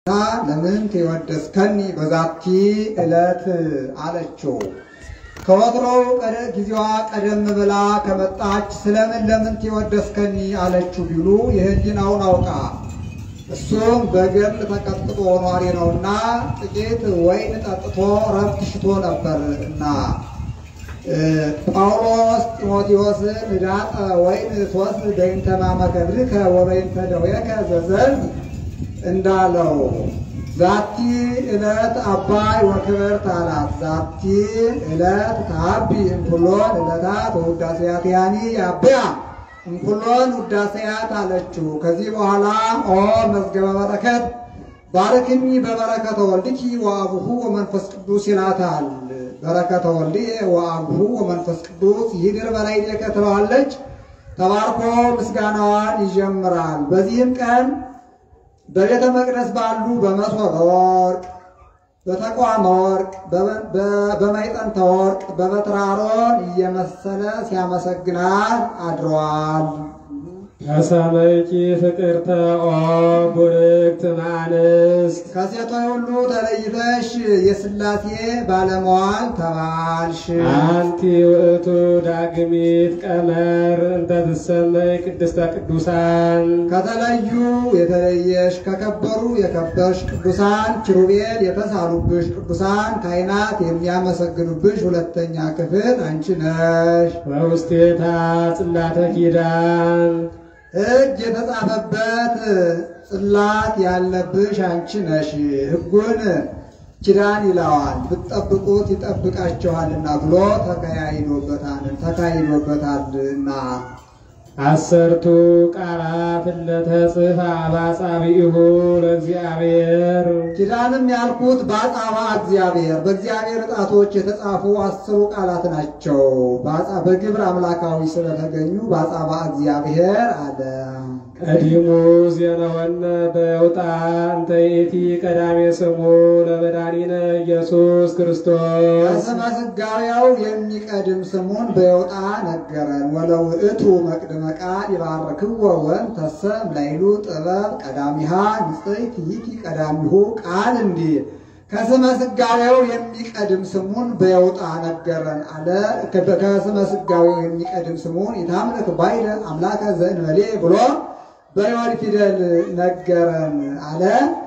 ለምን ትወደስከኒ በዛቲ ዕለት አለችው። ከወትሮው ጊዜዋ ቀደም ብላ ከመጣች ስለምን ለምን ትወደስከኒ አለችው ቢሉ የህሊናውን አውቃ እሱም በገድል ተቀጥቅጦ ኗሪ ነውና ጥቂት ወይን ጠጥቶ ረፍት ሽቶ ነበር እና ጳውሎስ ጢሞቴዎስን ዳጠ ወይን ሶስት በይንተ ማመከብርከ ወበይንተ ደዌከ ዘዘልፍ እንዳለው ዛቲ ዕለት አባይ ወክብርት አላት። ዛቲ ዕለት ከአቢ እንኩሎን ዕለታት ወውዳሴያት ያኒ ያብያ እንኩሎን ውዳሴያት አለችው። ከዚህ በኋላ ኦ መዝገበ በረከት ባርክኒ በበረከተ ወልድኪ ወአቡሁ ወመንፈስ ቅዱስ ይላታል። በረከተ ወልድ ወአቡሁ ወመንፈስ ቅዱስ ይድር በላዕሌከ ትለዋለች። ተባርኮ ምስጋናዋን ይጀምራል። በዚህም ቀን በቤተ መቅደስ ባሉ በመሶበ ወርቅ፣ በተቋመ ወርቅ፣ በማይጠንተ ወርቅ፣ በበትራሮን እየመሰለ ሲያመሰግናት አድረዋል። ከሰመይኪ ፍቅርተ ኦ ቡርክት እምአንስት ከሴቶች ሁሉ ተለይተሽ የሥላሴ ባለመዋል ተባልሽ። አንቲ ውእቱ ዳግሚት ቀመር እንተ ትሰመይ ቅድስተ ቅዱሳን ከተለዩ የተለየሽ ከከበሩ የከበርሽ ቅዱሳን ኪሩቤል የተሳሉብሽ ቅዱሳን ካህናት የሚያመሰግኑብሽ ሁለተኛ ክፍል አንቺ ነሽ። በውስቴታ ጽላተ ኪዳን ሕግ የተጻፈበት ጽላት ያለብሽ አንቺ ነሽ። ሕጉን ኪዳን ይለዋል ብትጠብቁት ይጠብቃችኋልና ብሎ ተካሂዶበታል ተካሂዶበታልና አሰርቱ ቃላት ለተጽፋ በአጻብዒሁ ለእግዚአብሔር ኪዳንም ያልኩት በአጻባ እግዚአብሔር በእግዚአብሔር ጣቶች የተጻፉ አስሩ ቃላት ናቸው። በአጻ- በግብር አምላካዊ ስለተገኙ በአጻባ እግዚአብሔር አለ። ቀዲሙ ዜናወነ በውጣ እንተ ይእቲ ቀዳሜ ስሙ ለመድኃኒነ ኢየሱስ ክርስቶስ ከስመ ሥጋዌው የሚቀድም ስሙን በየውጣ ነገረን። ወለውእቱ መቅድመ ቃል ይባርክዎ ወእንተሰ እምላይሉ ጥበብ ቀዳሚሃ ንጽሕት ይእቲ ቀዳሚሁ ቃል እንዲል ከስመ ሥጋዌው የሚቀድም ስሙን በየውጣ ነገረን አለ። ከስመ ሥጋዌው የሚቀድም ስሙን ኢታምልክ ባይለ አምላከ ዘእንበሌ ብሎ በዮድ ፊደል ነገረን አለ።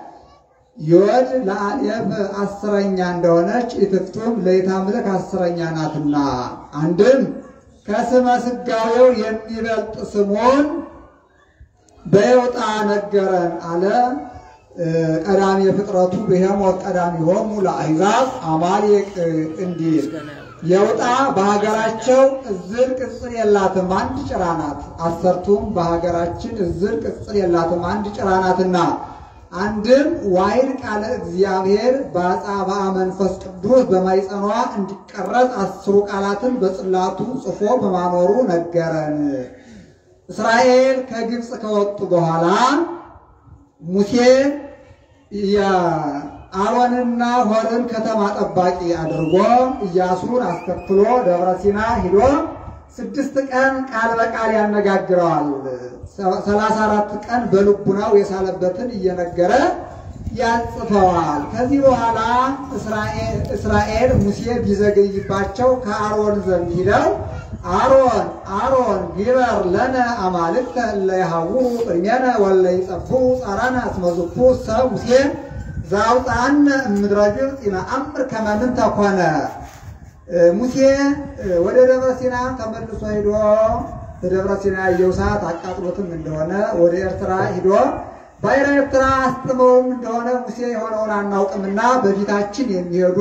ዮድ ለአሌፍ አስረኛ እንደሆነች ኢትፍቱም ለኢታምልክ አስረኛ ናትና አንድም ከስመ ሥጋዌው የሚበልጥ ስሙን በየውጣ ነገረን አለ። ቀዳሚ ፍጥረቱ ብሄሞት ቀዳሚሆሙ ለአሕዛብ አማሌቅ እንዲል የውጣ በሀገራቸው እዝር ቅጽል የላትም አንድ ጭራ ናት። አሰርቱም በሀገራችን እዝር ቅጽል የላትም አንድ ጭራ ናትና አንድም ዋይድ ቃለ እግዚአብሔር በአጻባ መንፈስ ቅዱስ በማይጸኗ እንዲቀረጽ አስሩ ቃላትን በጽላቱ ጽፎ በማኖሩ ነገረን። እስራኤል ከግብፅ ከወጡ በኋላ ሙሴ የአሮንና ሆርን ከተማ ጠባቂ አድርጎ ኢያሱን አስከትሎ ደብረ ሲና ሂዶ ስድስት ቀን ቃል በቃል ያነጋግረዋል። ሰላሳ አራት ቀን በልቡናው የሳለበትን እየነገረ ያጽፈዋል። ከዚህ በኋላ እስራኤል ሙሴ ቢዘገይባቸው ከአሮን ዘንድ ሂደው አሮን አሮን ግበር ለነ አማልክተ እለ ይሃውሩ ቅድሜነ ወለ ይጸፍሑ ጻራነ እስመ ዝኩ ሰብ ሙሴ ዘአውፅአነ እምድረ ግብፅ ይነአምር ከመ ምንተ ኮነ። ሙሴ ወደ ደብረ ሲና ተመልሶ ሂዶ በደብረ ሲና ያየው ሰዓት አቃጥሎትም እንደሆነ ወደ ኤርትራ ሂዶ ባሕረ ኤርትራ አስጥመውም እንደሆነ ሙሴ የሆነውን አናውቅምና በፊታችን የሚሄዱ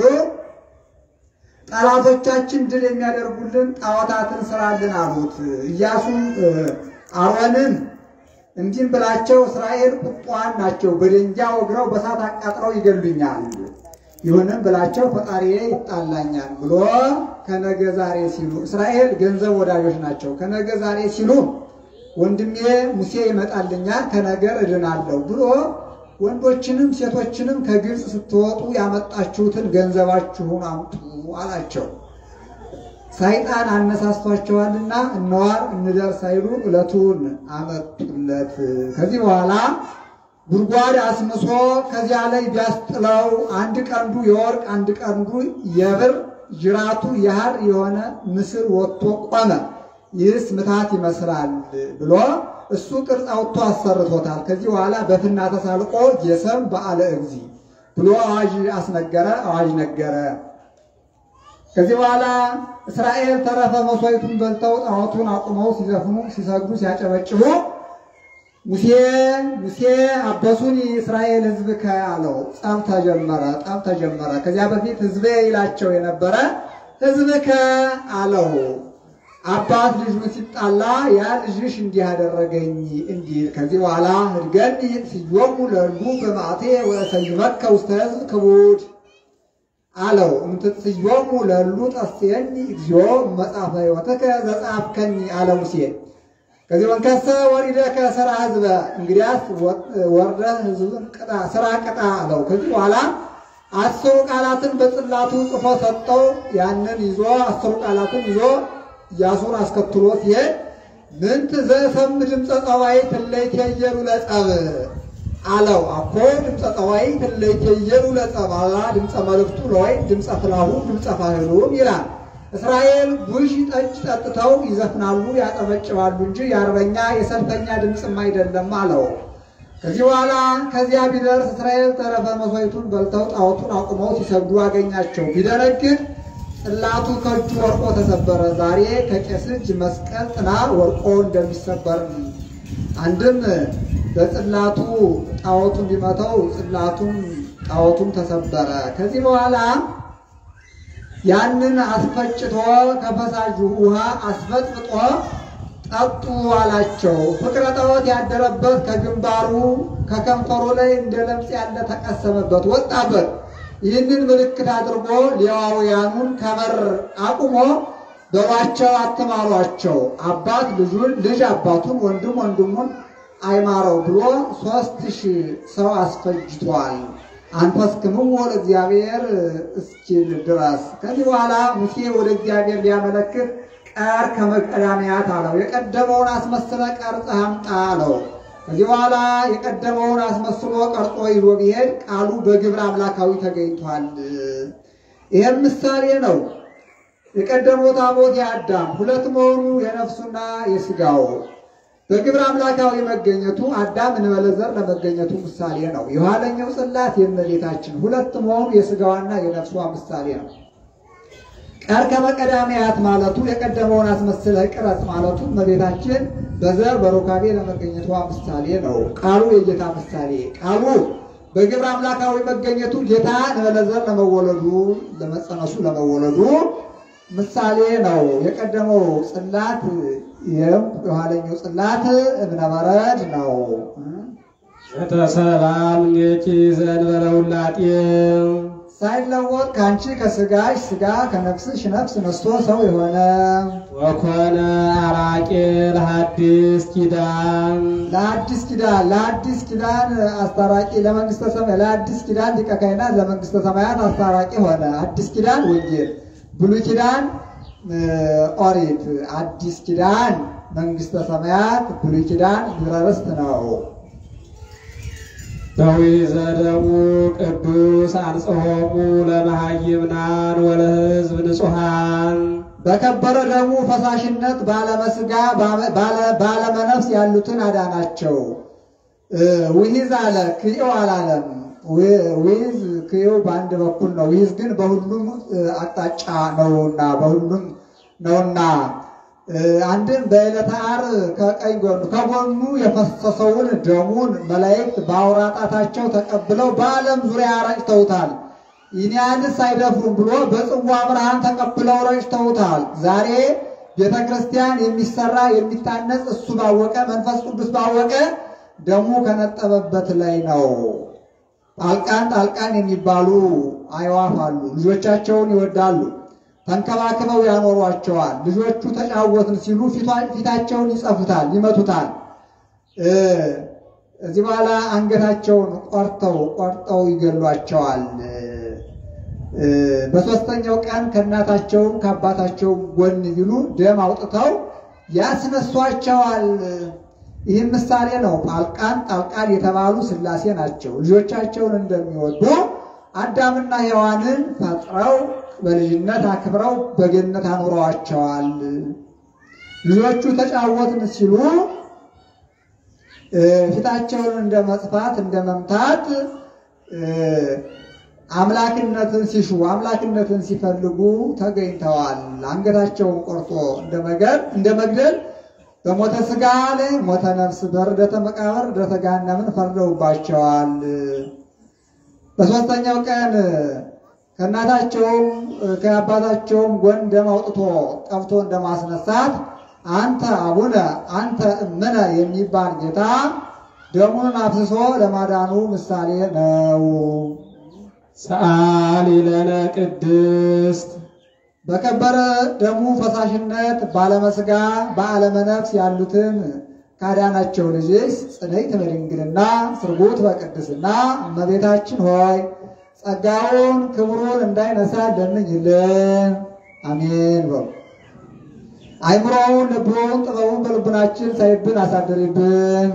ጠላቶቻችን ድል የሚያደርጉልን ጣዖታትን ስራልን አሉት። ኢያሱም አሮንን እንዲህም ብላቸው እስራኤል ቁጧን ናቸው፣ በደንጃ ወግረው በሳት አቃጥለው ይገሉኛል። ይሁንም ብላቸው ፈጣሪዬ ይጣላኛል ብሎ ከነገ ዛሬ ሲሉ እስራኤል ገንዘብ ወዳጆች ናቸው። ከነገ ዛሬ ሲሉ ወንድሜ ሙሴ ይመጣልኛል ከነገር እድናለሁ ብሎ ወንዶችንም ሴቶችንም ከግብፅ ስትወጡ ያመጣችሁትን ገንዘባችሁን አምጡ አላቸው። ሰይጣን አነሳስቷቸዋልና እነዋር እንደር ሳይሉ ዕለቱን አመጡለት። ከዚህ በኋላ ጉድጓድ አስምሶ ከዚያ ላይ ቢያስጥለው አንድ ቀንዱ የወርቅ አንድ ቀንዱ የብር ጅራቱ የሐር የሆነ ምስል ወጥቶ ቆመ። ይህስ ምታት ይመስላል ብሎ እሱ ቅርጽ አውጥቶ አሰርቶታል። ከዚህ በኋላ በፍና ተሳልቆ ጌሰም በዓለ እግዚ ብሎ አዋጅ አስነገረ፣ አዋጅ ነገረ። ከዚህ በኋላ እስራኤል ተረፈ መሥዋዕቱን በልተው ጣዖቱን አቁመው ሲዘፍኑ፣ ሲሰግዱ፣ ሲያጨበጭቡ ሙሴ ሙሴ አበሱኒ እስራኤል ሕዝብከ አለው። ጸብ ተጀመረ፣ ጠብ ተጀመረ። ከዚያ በፊት ሕዝቤ ይላቸው የነበረ ሕዝብከ አለው። አባት ልጁን ሲጣላ ያ ልጅሽ እንዲህ አደረገኝ እንዲህ ከዚህ በኋላ ህድገኒ ስዮሙ ለሉ በማዕቴ ወሰይመከ ውስተ ሕዝብ ክቡድ አለው። እምትጽዮሙ ለሉ ጠስየኒ እግዚኦ መጽሐፈ ሕይወትከ ዘጻፍከኒ አለ ሙሴ። ከዚህ ወንከሰ ወሪደከ ስራ ህዝበ እንግዲያስ ወርደህ ህዝብን ቅጣ ስራ ቅጣ አለው። ከዚህ በኋላ አስሩ ቃላትን በጽላቱ ጽፎ ሰጠው። ያንን ይዞ አስሩ ቃላትን ይዞ ኢያሱን አስከትሎ ሲሄድ ምንት ዘሰም ድምፀ ጸዋይ ትለይቴየሉ ለጸብ አለው። አኮ ድምፀ ጸዋይ ትለይቴየሉ ለጸብ አላ ድምፀ መልእክቱ ለወይ ድምፀ ፍላሁ ድምፀ ፋህሉም ይላል። እስራኤል ቡሽ ጠጅ ጠጥተው ይዘፍናሉ፣ ያጠበጭባሉ እንጂ የአርበኛ የሰልፈኛ ድምፅም አይደለም አለው። ከዚህ በኋላ ከዚያ ቢደርስ እስራኤል ተረፈ መሥዋዕቱን በልተው ጣዖቱን አቁመው ሲሰግዱ አገኛቸው። ቢደነግጥ ጽላቱ ከእጁ ወርቆ ተሰበረ። ዛሬ ከቄስ እጅ መስቀል ጥላ ወርቆ እንደሚሰበር አንድም በጽላቱ ጣዖቱን ቢመተው ጽላቱም ጣዖቱም ተሰበረ። ከዚህ በኋላ ያንን አስፈጭቶ ከፈሳሹ ውሃ አስፈጥፍጦ ጠጡ አላቸው። ፍቅረ ጣዖት ያደረበት ከግንባሩ ከከንፈሩ ላይ እንደ ለምጽ ያለ ተቀሰመበት፣ ወጣበት። ይህንን ምልክት አድርጎ ሌዋውያኑን ከበር አቁሞ በሏቸው፣ አትማሯቸው፣ አባት ልጁን፣ ልጅ አባቱን፣ ወንድም ወንድሙን አይማረው ብሎ ሦስት ሺህ ሰው አስፈጅቷል። አንፈስክምዎ ለእግዚአብሔር እስኪል ድረስ። ከዚህ በኋላ ሙሴ ወደ እግዚአብሔር ሊያመለክት ቀር ከመቀዳሚያት አለው። የቀደመውን አስመስለ ቀርጸህ አምጣ አለው። ከዚህ በኋላ የቀደመውን አስመስሎ ቀርጾ ይዞ ቢሄድ ቃሉ በግብረ አምላካዊ ተገኝቷል። ይህም ምሳሌ ነው። የቀደመው ታቦት የአዳም ሁለት መሆኑ የነፍሱና የሥጋው በግብረ አምላካዊ መገኘቱ አዳም እንበለ ዘር ለመገኘቱ ምሳሌ ነው። የኋለኛው ጽላት የእመቤታችን ሁለት መሆኑ የሥጋዋና የነፍሷ ምሳሌ ነው። ቀርከበ ቀዳሚያት ማለቱ የቀደመውን አስመስለህ ቅረጽ ማለቱ እመቤታችን በዘር በሩካቤ ለመገኘቷ ምሳሌ ነው። ቃሉ የጌታ ምሳሌ ቃሉ በግብረ አምላካዊ መገኘቱ ጌታ እንበለ ዘር ለመወለዱ ለመጸነሱ ለመወለዱ ምሳሌ ነው። የቀደመው ጽላት ይህም የኋለኛው ጽላት እብነበረድ ነው። የተሰላም ኔኪ ዘንበለ ውላጤ ሳይለወጥ ከአንቺ ከስጋሽ ስጋ ከነፍስሽ ነፍስ ነስቶ ሰው የሆነ ወኮነ አራቄ ለሐዲስ ኪዳን ለአዲስ ኪዳን ለአዲስ ኪዳን አስታራቂ ለመንግስተ ሰማያት ለአዲስ ኪዳን ሊቀ ካህናት ለመንግስተ ሰማያት አስታራቂ ሆነ። አዲስ ኪዳን ወንጌል፣ ብሉይ ኪዳን ኦሪት፣ አዲስ ኪዳን መንግስተ ሰማያት፣ ብሉይ ኪዳን ግብረ ርስት ነው። በዊዘደሙ ቅዱስ አንጽሖሙ ለመሃይምናን ወለሕዝብ ንጹሐን በከበረ ደሙ ፈሳሽነት ባለመስጋ ባለመነፍስ ያሉትን አዳናቸው። ውሂዝ አለ ክዮ አላለም። ውሂዝ ክዮ በአንድ በኩል ነው። ውሂዝ ግን በሁሉም አቅጣጫ ነውና በሁሉም ነውና አንድም በዕለተ ዓርብ ከቀኝ ጎኑ ከጎኑ የፈሰሰውን ደሙን መላእክት በአውራ ጣታቸው ተቀብለው በዓለም ዙሪያ ረጭተውታል። ይህንያንስ አይደፍሩም ብሎ በጽዋ ብርሃን ተቀብለው ረጭተውታል። ዛሬ ቤተ ክርስቲያን የሚሰራ የሚታነጽ እሱ ባወቀ መንፈስ ቅዱስ ባወቀ ደሙ ከነጠበበት ላይ ነው። ጣልቃን ጣልቃን የሚባሉ አዕዋፍ አሉ። ልጆቻቸውን ይወዳሉ ተንከባክበው ያኖሯቸዋል። ልጆቹ ተጫወትን ሲሉ ፊታቸውን ይጸፉታል፣ ይመቱታል። እዚህ በኋላ አንገታቸውን ቆርጠው ቆርጠው ይገሏቸዋል። በሦስተኛው ቀን ከእናታቸውም ከአባታቸውም ጎን ቢሉ ደም አውጥተው ያስነሷቸዋል። ይህም ምሳሌ ነው። ጳልቃን ጣልቃን የተባሉ ሥላሴ ናቸው። ልጆቻቸውን እንደሚወዱ አዳምና ሔዋንን ፈጥረው በልጅነት አክብረው በገነት አኑረዋቸዋል። ልጆቹ ተጫወትን ሲሉ ፊታቸውን እንደ መጥፋት እንደ መምታት አምላክነትን ሲሹ አምላክነትን ሲፈልጉ ተገኝተዋል። አንገታቸውን ቆርጦ እንደ መግደል በሞተ ሥጋ ላይ ሞተ ነፍስ፣ በርደተ መቃብር ርደተ ገሃነምን ፈርደውባቸዋል። በሦስተኛው ቀን ከእናታቸውም ከአባታቸውም ጎን ደም አውጥቶ ቀብቶ እንደማስነሳት አንተ አቡነ አንተ እምነ የሚባል ጌታ ደሙን አፍስሶ ለማዳኑ ምሳሌ ነው። ሰአሊ ለነ ቅድስት በከበረ ደሙ ፈሳሽነት በዓለመ ሥጋ በዓለመ ነፍስ ያሉትን ካዳናቸው ልጅሽ ጽንዕት በድንግልና ስርጉት በቅድስና እመቤታችን ሆይ ጸጋውን ክብሩን እንዳይነሳ ለምኝልን። አሜን በሉ። አይምሮውን ልቡን ጥበቡን በልቡናችን ሳይብን አሳድሪብን።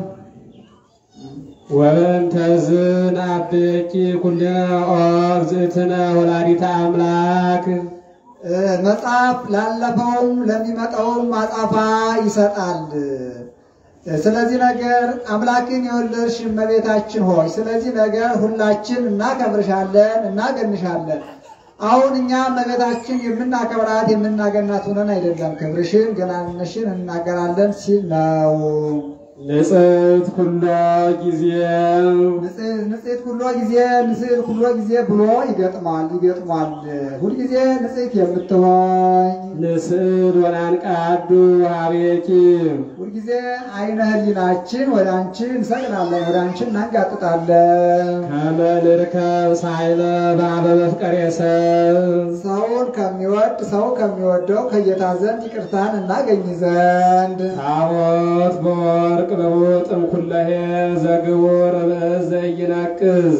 ወበእንተዝን አብቂ ኩልነ ኦ እግዝእትነ ወላዲተ አምላክ መጽሐፍ ላለፈውም ለሚመጣውም አጻፋ ይሰጣል። ስለዚህ ነገር አምላክን የወለድሽ እመቤታችን ሆይ ስለዚህ ነገር ሁላችን እናከብርሻለን፣ እናገንሻለን። አሁን እኛ እመቤታችን የምናከብራት የምናገናት ሆነን አይደለም፣ ክብርሽን ገናንነሽን እናገራለን ሲል ነው። ንጽሕት ኩሎ ጊዜ ንጽሕት ኩሎ ጊዜ ንጽሕት ኩሎ ጊዜ ብሎ ይገጥማል ይገጥሟል። ሁልጊዜ ንጽሕት የምትሆኝ ንስእድ ወናንቃዱ ሀቤኪ ሁልጊዜ አይነ ህሊናችን ወደ አንቺ እንሰቅናለን፣ ወደ አንቺ እናንጋጥጣለን። ከመ ንርከብ ሳይለ በአበ መፍቀሬ ሰብ ሰውን ከሚወድ ሰው ከሚወደው ከጌታ ዘንድ ይቅርታን እናገኝ ዘንድ ታቦት በወርቅ በውጥም ኩለሄ ዘግቡር ብእስ ዘይነቅዝ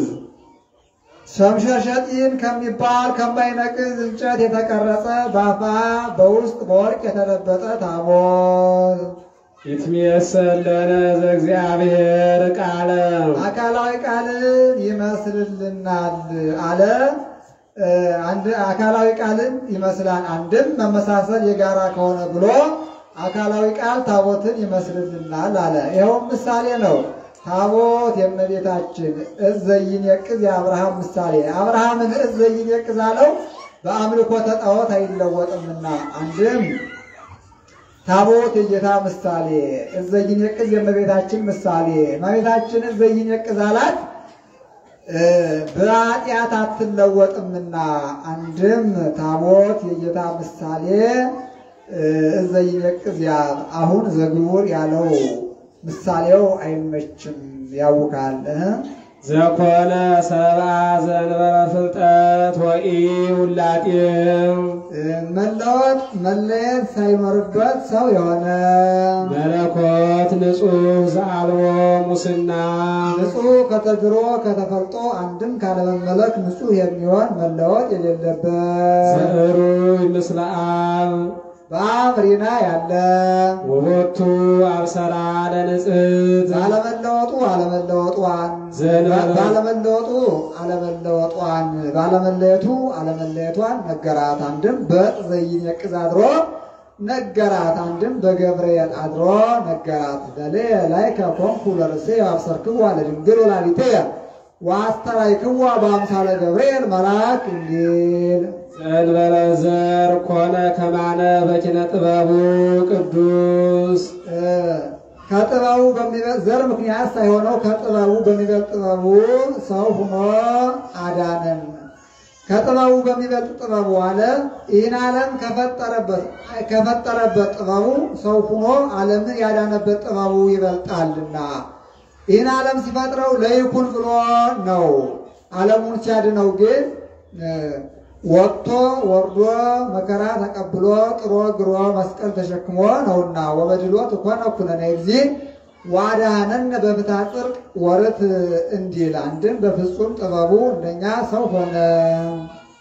ሸምሸሸጢን ከሚባል ከማይነቅዝ እንጨት የተቀረጸ በአፋ በውስጥ በወርቅ የተለበጠ ታቦት ይትሜሰል ለነ ዘእግዚአብሔር ቃለ አካላዊ ቃልን ይመስልልናል አለ። አንድ አካላዊ ቃልን ይመስላል። አንድም መመሳሰል የጋራ ከሆነ ብሎ አካላዊ ቃል ታቦትን ይመስልልናል አለ። ይኸውም ምሳሌ ነው። ታቦት የእመቤታችን እዝ ዘይነቅዝ የአብርሃም ምሳሌ አብርሃምን እዝ ዘይነቅዝ አለው በአምልኮተ ጣዖት አይለወጥምና አንድም ታቦት የጌታ ምሳሌ እዝ ዘይነቅዝ የእመቤታችን ምሳሌ እመቤታችን እዝ ዘይነቅዝ አላት በኃጢአት አትለወጥምና አንድም ታቦት የጌታ ምሳሌ እዝ ዘይነቅዝ ያ- አሁን ዘግቡር ያለው ምሳሌው አይመችም፣ ያውካል። ዘኮነ ሰብአ ዘእንበለ ፍልጠት ወኢ ውላጤ መለወጥ መለየት ሳይኖርበት ሰው የሆነ መለኮት ንጹሕ ዘአልቦ ሙስና ንጹሕ ከተድሮ ከተፈልጦ አንድም ካለመመለክ ንጹሕ የሚሆን መለወጥ የሌለበት ዘዕሩይ ምስለ አብ በአብ ሪና ያለ ውቦቱ አብሰራ ለንጽሕት ባለመለወጡ አለመለወጧን ዘእንበለ ባለመለወጡ አለመለወጧን ባለመለየቱ አለመለየቷን ነገራት። አንድም በዘይን የቅዝ አድሮ ነገራት። አንድም በገብርኤል አድሮ ነገራት። በሌ ላይ ከኮንኩ ለርእሴ አብሰርክዋ ለድንግል ወላዲቴ ወአስተራይክዋ በአምሳለ ገብርኤል መልአክ እንዲል ዘእንበለ ዘር ኮነ ከማነ በኪነ ጥበቡ ቅዱስ ከጥበቡ በሚበልጥ ዘር ምክንያት ሳይሆነው ከጥበቡ በሚበልጥ ጥበቡ ሰው ሁኖ አዳነን። ከጥበቡ በሚበልጥ ጥበቡ አለ ይህን ዓለም ከፈጠረበት ከፈጠረበት ጥበቡ ሰው ሁኖ ዓለምን ያዳነበት ጥበቡ ይበልጣልና ይህን ዓለም ሲፈጥረው ለይኩን ብሎ ነው። ዓለሙን ሲያድነው ግን ወጥቶ ወርዶ መከራ ተቀብሎ ጥሮ ግሮ መስቀል ተሸክሞ ነውና ወበድሎት ኮነ ኩነኔ ጊዜ ዋዳነን በፍትሐ ጽድቅ ወርት እንዲል አንድም በፍጹም ጥበቡ እንደኛ ሰው ሆነ።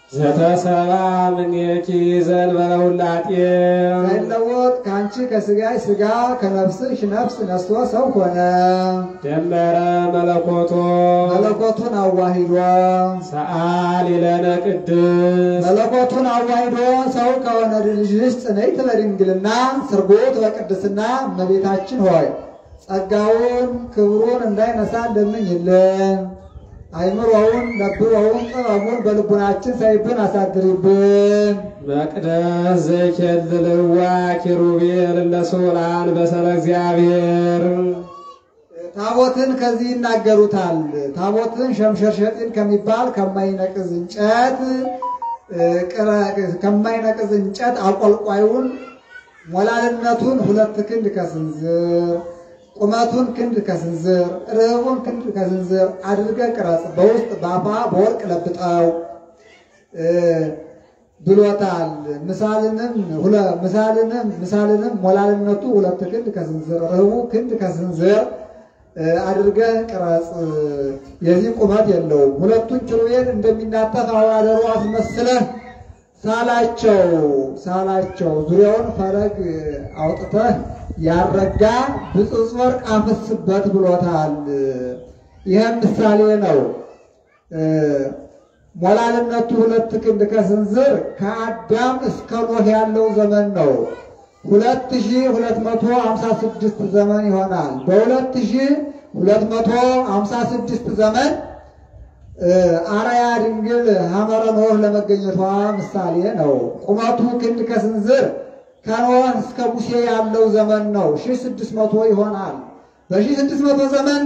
ዘተሰባ ምኔኪ ዘእንበለ ውላጤ ሳይለወጥ ከአንቺ ከስጋሽ ስጋ ከነፍስሽ ነፍስ ነስቶ ሰው ሆነ። ደመረ መለኮቶ መለኮቱን አዋሂዶ ሰአሊ ለነ ቅድስ መለኮቱን አዋሂዶ ሰው ከሆነ ልጅሽ ጽንዕት በድንግልና ስርጉት በቅድስና እመቤታችን ሆይ ጸጋውን ክብሩን እንዳይነሳ እንደምኝልን አይምሮውን ነብበውን ጥበቡን በልቡናችን ሳይብን አሳድሪብን። መቅደስ ዘይኬልልዋ ኪሩቤል ለሶላን በሰለ እግዚአብሔር ታቦትን ከዚህ ይናገሩታል። ታቦትን ሸምሸርሸጢን ከሚባል ከማይነቅዝ እንጨት ቅረ- ከማይነቅዝ እንጨት አቆልቋዩን ሞላልነቱን ሁለት ክንድ ከስንዝር ቁመቱን ክንድ ከስንዝር ርህቡን ክንድ ከስንዝር አድርገህ ቅረጽ፣ በውስጥ በአፋ በወርቅ ለብጠው እ ብሎታል። ምሳልንም ሁለ ምሳልንም ምሳልንም ሞላልነቱ ሁለት ክንድ ከስንዝር ርህቡ ክንድ ከስንዝር እ አድርገህ ቅረጽ። የዚህ ቁመት የለውም። ሁለቱን ኪሩቤል እንደሚናጠፍ አዋደሮ አስመስለህ ሳላቸው ሳላቸው ዙሪያውን ፈረግ አውጥተህ ያረጋ ብፅፅ ወርቅ አፍስበት ብሎታል። ይህም ምሳሌ ነው። እ ሞላልነቱ ሁለት ክንድ ከስንዝር ከአዳም እስከ ኖህ ያለው ዘመን ነው። ሁለት ሺህ ሁለት መቶ ሀምሳ ስድስት ዘመን ይሆናል። በሁለት ሺህ ሁለት መቶ ሀምሳ ስድስት ዘመን እ አርአያ ድንግል ሐመረ ኖህ ለመገኘቷ ምሳሌ ነው። ቁመቱ ክንድ ከስንዝር ከኖህ እስከ ሙሴ ያለው ዘመን ነው። ሺህ ስድስት መቶ ይሆናል። በሺህ ስድስት መቶ ዘመን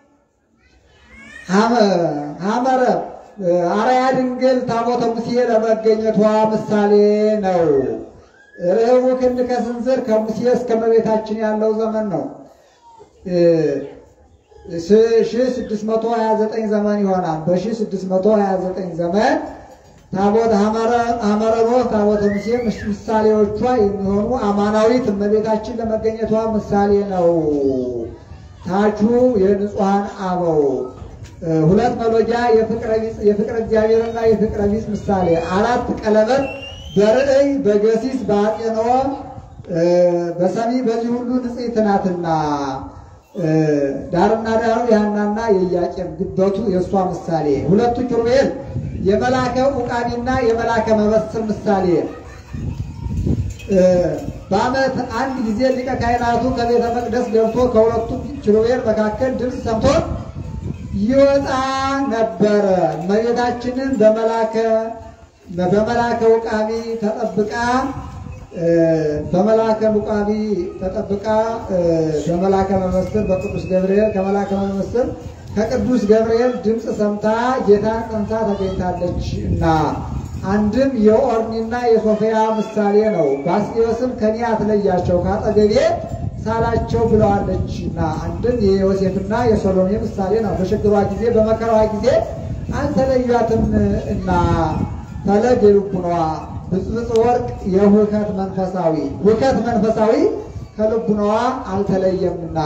ሐመረ አርአያ ድንግል ታቦተ ሙሴ ለመገኘቷ ምሳሌ ነው። ርህቡ ክንድ ከስንዝር ከሙሴ እስከ እመቤታችን ያለው ዘመን ነው። ሺህ ስድስት መቶ ሀያ ዘጠኝ ዘመን ይሆናል። በሺህ ስድስት መቶ ሀያ ዘጠኝ ዘመን ታቦት ሐመረ ኖህ ታቦተ ሙሴ ምሳሌዎቿ የሚሆኑ አማናዊት እመቤታችን ለመገኘቷ ምሳሌ ነው። ታቹ የንጹሐን አበው ሁለት መሎጊያ የፍቅረ እግዚአብሔርና የፍቅረ ቢጽ ምሳሌ አራት ቀለበት በርዕይ በገሲስ በአጤኖ በሰሚ በዚህ ሁሉ ንጽሕት ናትና ዳርና ዳሩ የሐናና የኢያቄም ግበቱ የእሷ ምሳሌ ሁለቱ ኪሩቤል የመላከ ዑቃቢና የመላከ መበስር ምሳሌ በዓመት አንድ ጊዜ ሊቀ ካህናቱ ከቤተ መቅደስ ገብቶ ከሁለቱ ኪሩቤል መካከል ድምፅ ሰምቶ ይወጣ ነበረ። እመቤታችንን በመላከ በመላከ ዑቃቢ ተጠብቃ በመላከ ዑቃቢ ተጠብቃ በመላከ መመስል በቅዱስ ገብርኤል ከመላከ መመስል ከቅዱስ ገብርኤል ድምፅ ሰምታ ጌታን ጸንሳ ተገኝታለች እና አንድም የኦርኒና የሶፊያ ምሳሌ ነው። ባስልዮስም ከኔ አትለያቸው ካጠገቤ ሳላቸው ብለዋለች እና አንድም የዮሴፍና የሰሎሜ ምሳሌ ነው። በችግሯ ጊዜ በመከራዋ ጊዜ አልተለዩአትም እና ፈለግ የልቡኗ ብፅብፅ ወርቅ የሁከት መንፈሳዊ ሁከት መንፈሳዊ ከልቡናዋ አልተለየምና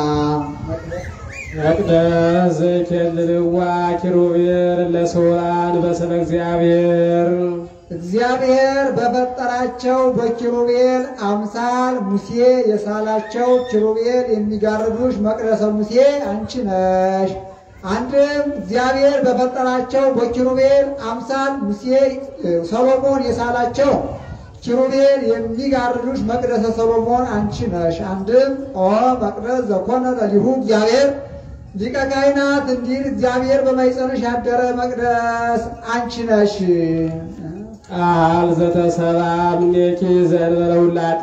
መቅደስ ዘይኬልልዋ ኪሩቤል ለሶላን በስመ እግዚአብሔር እግዚአብሔር በፈጠራቸው በኪሩቤል አምሳል ሙሴ የሳላቸው ኪሩቤል የሚጋርዱሽ መቅደሰ ሙሴ አንቺ ነሽ። አንድም እግዚአብሔር በፈጠራቸው በኪሩቤል አምሳል ሙሴ ሰሎሞን የሳላቸው ኪሩቤል የሚጋርዱሽ መቅደሰ ሰሎሞን አንቺ ነሽ። አንድም ኦ መቅደስ ዘኮነ ለሊሁ እግዚአብሔር ሊቀ ካህናት እንዲል እግዚአብሔር በማኅፀንሽ ያደረ መቅደስ አንቺ ነሽ። ቃል ዘተሰባ እምኔኪ ዘእንበለ ውላጤ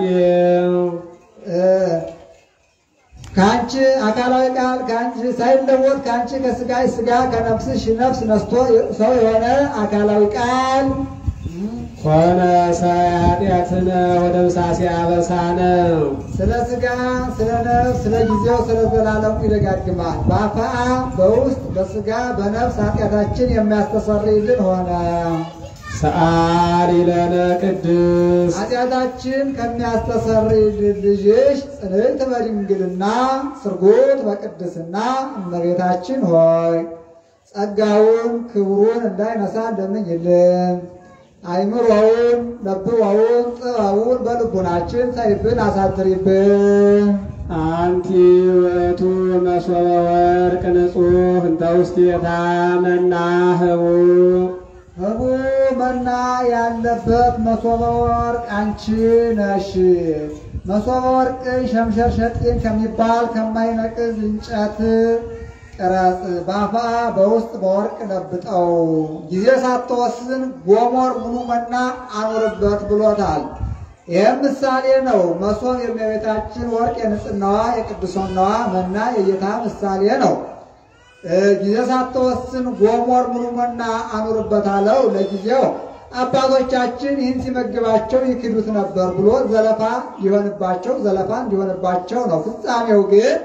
ከአንቺ አካላዊ ቃል ከአንቺ ሳይለወጥ ከአንቺ ከስጋሽ ስጋ ከነፍስሽ ነፍስ ነስቶ ሰው የሆነ አካላዊ ቃል ኮነ ሰብአ ኃጢአትነ ወደምሳሴ አበሳነ ስለ ስጋ ስለ ነፍስ ስለ ጊዜው ስለ ዘላለሙ ይደጋግማል። በአፋ በውስጥ በስጋ በነፍስ ኃጢአታችን የሚያስተሰርይልን ሆነ። ሰአሊ ለነ ቅድስ ኃጢአታችን ከሚያስተሰርይልን ልጅሽ ጽንዕት በድንግልና ስርጉት በቅድስና እመቤታችን ሆይ ጸጋውን ክብሩን እንዳይነሳ እንደምኝልን አይምሮውን ለብወውን ጥበቡን በልቡናችን ሰይፍን አሳድሪብን። አንቲ ውእቱ መሶበ ወርቅ ንጹሕ እንተ ውስቴታ መናህቡ ህቡ መና ያለበት መሶበ ወርቅ አንቺ ነሽ። መሶበ ወርቅ ሸምሸር ሸጤን ከሚባል ከማይነቅዝ እንጨት ቅረጽ፣ በአፋ በውስጥ በወርቅ ለብጠው፣ ጊዜ ሳትወስን ጎሞር ሙሉ መና አኑርበት ብሎታል። ይህም ምሳሌ ነው። መሶብ የእመቤታችን ወርቅ የንጽህናዋ የቅድስናዋ መና የጌታ ምሳሌ ነው። ጊዜ ሳትወስን ጎሞር ሙሉ መና አኑርበት አለው። ለጊዜው አባቶቻችን ይህን ሲመግባቸው ይክዱት ነበር ብሎ ዘለፋ ሊሆንባቸው ዘለፋ እንዲሆንባቸው ነው። ፍጻሜው ግን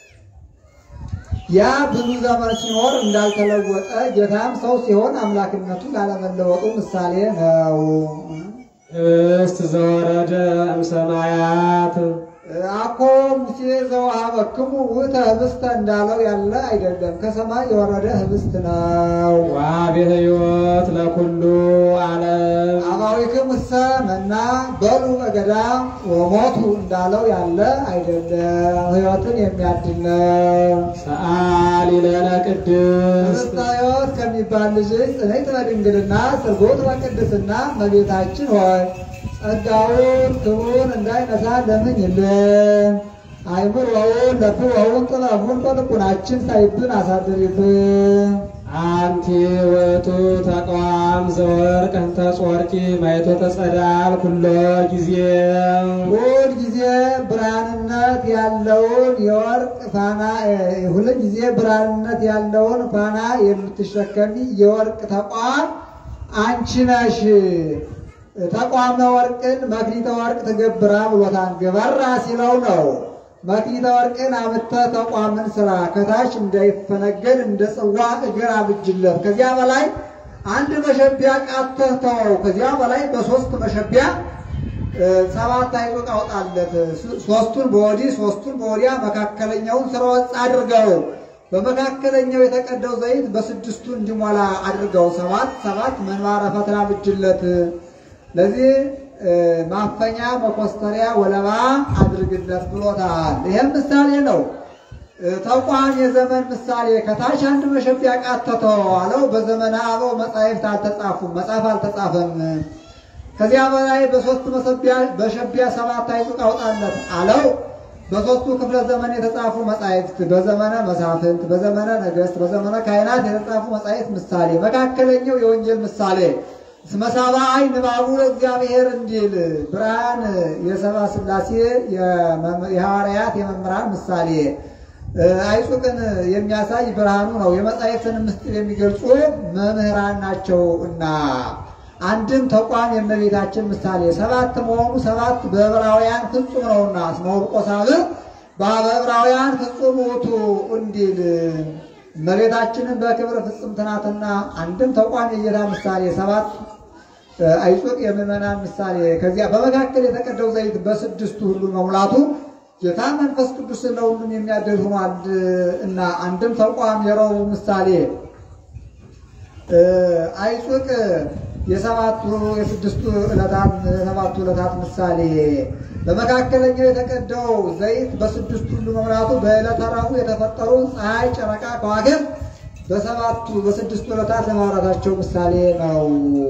ያ ብዙ ዘመን ሲኖር እንዳልተለወጠ ጌታም ሰው ሲሆን አምላክነቱ ላለመለወጡ ምሳሌ ነው። ህብስት ዘወረደ እምሰማያት አኮ ሙሴ ዘወሀበክሙ ውእተ ህብስተ እንዳለው ያለ አይደለም፣ ከሰማይ የወረደ ህብስት ነው። ዋቤ ሕይወት ለኩሉ ዓለም አባዊክም እሰ መና በሉ በገዳም ወሞቱ እንዳለው ያለ አይደለም፣ ሕይወትን የሚያድል ነው። ሰአሊ ለነ ቅድስት ህብስተ ሕይወት ከሚባል ልጅ ጽንዕት በድንግልና ስርጉት በቅድስና እመቤታችን ሆይ ጸጋውን ክብሩን እንዳይነሳ ለምኝልን። አይምሮውን ለብወውን ጥበቡን በልቡናችን ሳይብን አሳድሪብን። አንቲ ውእቱ ተቋም ዘወርቅ እንተ ጾርቂ ማየቶ ተጸዳል ኩሎ ጊዜ ሁል ጊዜ ብርሃንነት ያለውን የወርቅ ፋና ሁል ጊዜ ብርሃንነት ያለውን ፋና የምትሸከሚ የወርቅ ተቋም አንቺ ነሽ። ተቋመ ወርቅን መክሊተ ወርቅ ትገብራ ብሎታን ገበራ ሲለው ነው። መክሊተ ወርቅን አምተ ተቋምን ስራ ከታች እንዳይፈነገል እንደ ጽዋ እግር አብጅለት። ከዚያ በላይ አንድ መሸቢያ ቃተህ ተወው። ከዚያ በላይ በሶስት መሸቢያ ሰባት አይጦቅ አውጣለት። ሶስቱን በወዲህ ሶስቱን በወዲያ መካከለኛውን ስራ ወጥ አድርገው በመካከለኛው የተቀደው ዘይት በስድስቱ እንዲሞላ አድርገው ሰባት ሰባት መንባረ ፈትላ ብጅለት። ለዚህ ማፈኛ መኮስተሪያ ወለባ አድርግለት ብሎታል። ይህም ምሳሌ ነው። ተቋም የዘመን ምሳሌ ከታች አንድ መሸቢያ ቃተተው አለው። በዘመነ አበው መጻሕፍት አልተጻፉም፣ መጽሐፍ አልተጻፈም። ከዚያ በላይ በሶስት መሰቢያ በሸቢያ ሰባት አይጹቅ አውጣለት አለው። በሶስቱ ክፍለ ዘመን የተጻፉ መጻሕፍት በዘመነ መሳፍንት፣ በዘመነ ነገሥት፣ በዘመነ ካህናት የተጻፉ መጻሕፍት ምሳሌ፣ መካከለኛው የወንጌል ምሳሌ እስመ ሰብአይ ንባቡ ለእግዚአብሔር እንዲል ብርሃን የሰብአ ሥላሴ የሐዋርያት የመምህራን ምሳሌ አይጹቅን የሚያሳይ ብርሃኑ ነው። የመጻሕፍትን ምስጢር የሚገልጹ መምህራን ናቸው እና አንድም ተቋም የእመቤታችን ምሳሌ ሰባት መሆኑ ሰባት በዕብራውያን ፍጹም ነውና እስመ ውልቆ ሳብዕ በዕብራውያን ፍጹም ውእቱ እንዲል እመቤታችንን በክብር ፍጽምት ናትና አንድም ተቋም የጌታ ምሳሌ ሰባት አይጹቅ የምዕመናን ምሳሌ ከዚያ በመካከል የተቀደው ዘይት በስድስቱ ሁሉ መሙላቱ ጌታ መንፈስ ቅዱስ ለሁሉም የሚያደል ሆኗል እና አንድም ተቋም የረቡዕ ምሳሌ አይጹቅ የሰባቱ የስድስቱ ዕለታት የሰባቱ ዕለታት ምሳሌ በመካከለኛው የተቀደው ዘይት በስድስቱ ሁሉ መሙላቱ በዕለተ ረቡዕ የተፈጠሩ ፀሐይ፣ ጨረቃ፣ ከዋክብት በሰባቱ በስድስቱ ዕለታት ለማውራታቸው ምሳሌ ነው።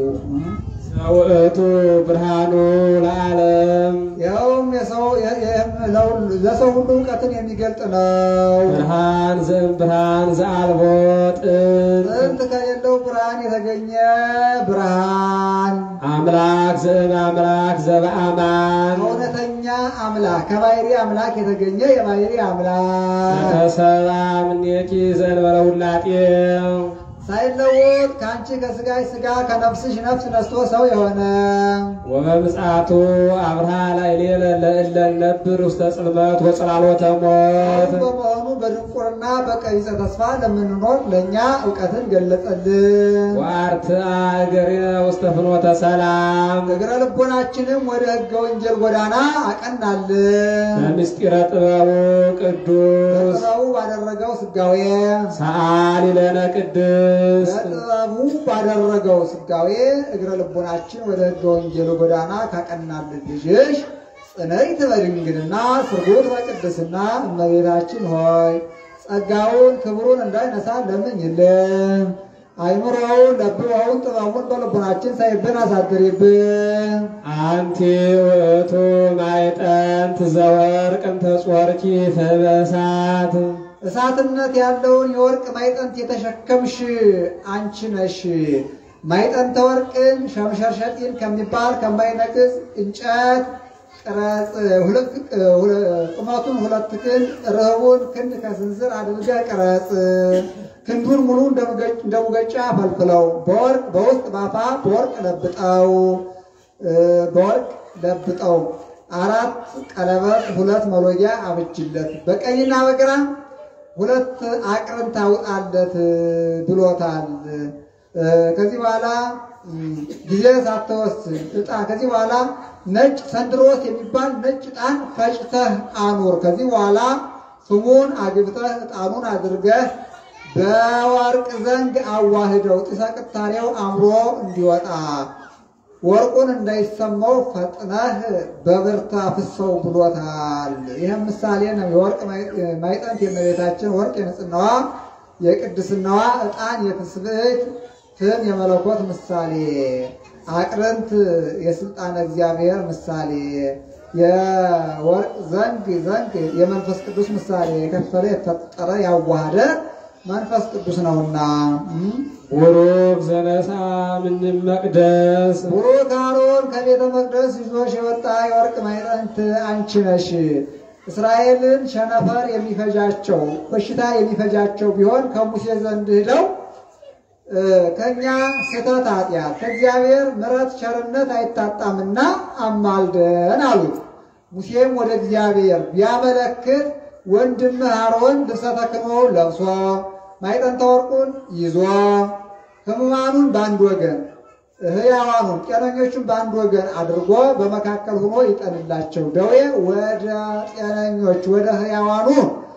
ውእቱ ብርሃኑ ለዓለም ይኸውም የሰው ለሰው ሁሉ እውቀትን የሚገልጥ ነው። ብርሃን ዘእም ብርሃን ዘአልቦ ጥንት ጥንት ከሌለው ብርሃን የተገኘ ብርሃን አምላክ ዘእም አምላክ ዘበአማን እውነተኛ አምላክ ከባሕሪ አምላክ የተገኘ የባሕሪ አምላክ ተሰባ እምኔኪ ዘእንበለ ውላጤ ሳይለወጥ ከአንቺ ከስጋሽ ስጋ ከነፍስሽ ነፍስ ነስቶ ሰው የሆነ ወበምጽአቱ አብርሃ ላዕሌነ ለእለ ነብር ውስተ ጽልመት ወጽላሎተ ሞት በመሆኑ በድንቁርና በቀቢጸ ተስፋ ለምንኖር ለእኛ እውቀትን ገለጸልን። ወአርትአ እገሪነ ውስተ ፍኖተ ሰላም እግረ ልቦናችንም ወደ ሕገ ወንጌል ጎዳና አቀናልን። በምስጢረ ጥበቡ ቅዱስ ጥበቡ ባደረገው ስጋዌ ሰአሊ ለነ ቅድስት ቅድስት በጥበቡ ባደረገው ስጋዌ እግረ ልቦናችን ወደ ሕገ ወንጌሉ ጎዳና ካቀናልን ልጅሽ ጽንዕት በድንግልና ስርጉት በቅድስና እመቤታችን ሆይ ጸጋውን ክብሩን እንዳይነሳ ለምኝልን። አይምሮውን ለብበውን ጥበቡን በልቦናችን ሳይብን አሳድሪብን። አንቲ ውእቱ ማዕጠንት ዘወርቅ እንተ ጾርኪ በእሳት እሳትነት ያለውን የወርቅ ማይጠንት የተሸከምሽ አንቺ ነሽ። ማይጠንተ ወርቅን ሸምሸርሸጢን ከሚባል ከማይነቅዝ እንጨት ቅረጽ ሁለት ቁመቱን ሁለት ክንድ ርህቡን ክንድ ከስንዝር አድርገ ቅረጽ። ክንዱን ሙሉ እንደ ሙገጫ ፈልፍለው በወርቅ በውስጥ ባፋ በወርቅ ለብጠው በወርቅ ለብጠው አራት ቀለበት ሁለት መሎጊያ አብጅለት በቀኝና በግራ ሁለት አቅርን ታውጣለት ብሎታል። ከዚህ በኋላ ጊዜ ሳትወስን ዕጣ ከዚህ በኋላ ነጭ ሰንድሮስ የሚባል ነጭ ዕጣን ፈጭተህ አኑር። ከዚህ በኋላ ስሙን አግብተህ ዕጣኑን አድርገህ በወርቅ ዘንግ አዋህደው ጢሰ ቅታሬው አምሮ እንዲወጣ ወርቁን እንዳይሰማው ፈጥነህ በብርታ ፍሰው ብሎታል። ይህም ምሳሌ ነው። የወርቅ ማይጠንት የእመቤታችን ወርቅ የንጽህናዋ የቅድስናዋ ዕጣን የትስብእት ፍም የመለኮት ምሳሌ አቅርንት የስልጣነ እግዚአብሔር ምሳሌ የወርቅ ዘንግ ዘንግ የመንፈስ ቅዱስ ምሳሌ የከፈለ የተፈጠረ ያዋሃደ መንፈስ ቅዱስ ነውና ቡሩክ ዘነሳ ምን መቅደስ ቡሩክ አሮን ከቤተ መቅደስ ይዞሽ የወጣ የወርቅ ማዕጠንት አንቺ ነሽ። እስራኤልን ሸነፈር የሚፈጃቸው በሽታ የሚፈጃቸው ቢሆን ከሙሴ ዘንድ ሂደው ከኛ ስህተት ኃጢአት ከእግዚአብሔር ምሕረት ቸርነት አይታጣምና አማልደን አሉት። ሙሴም ወደ እግዚአብሔር ቢያመለክት ወንድምህ አሮን ልብሰ ተክህኖ ለብሶ ማዕጠንተ ወርቁን ይዞ ሕሙማኑን በአንድ ወገን ሕያዋኑን ጤነኞቹን በአንድ ወገን አድርጎ በመካከል ሆኖ ይጠንላቸው። ደዌ ወደ ጤነኞች ወደ ሕያዋኑ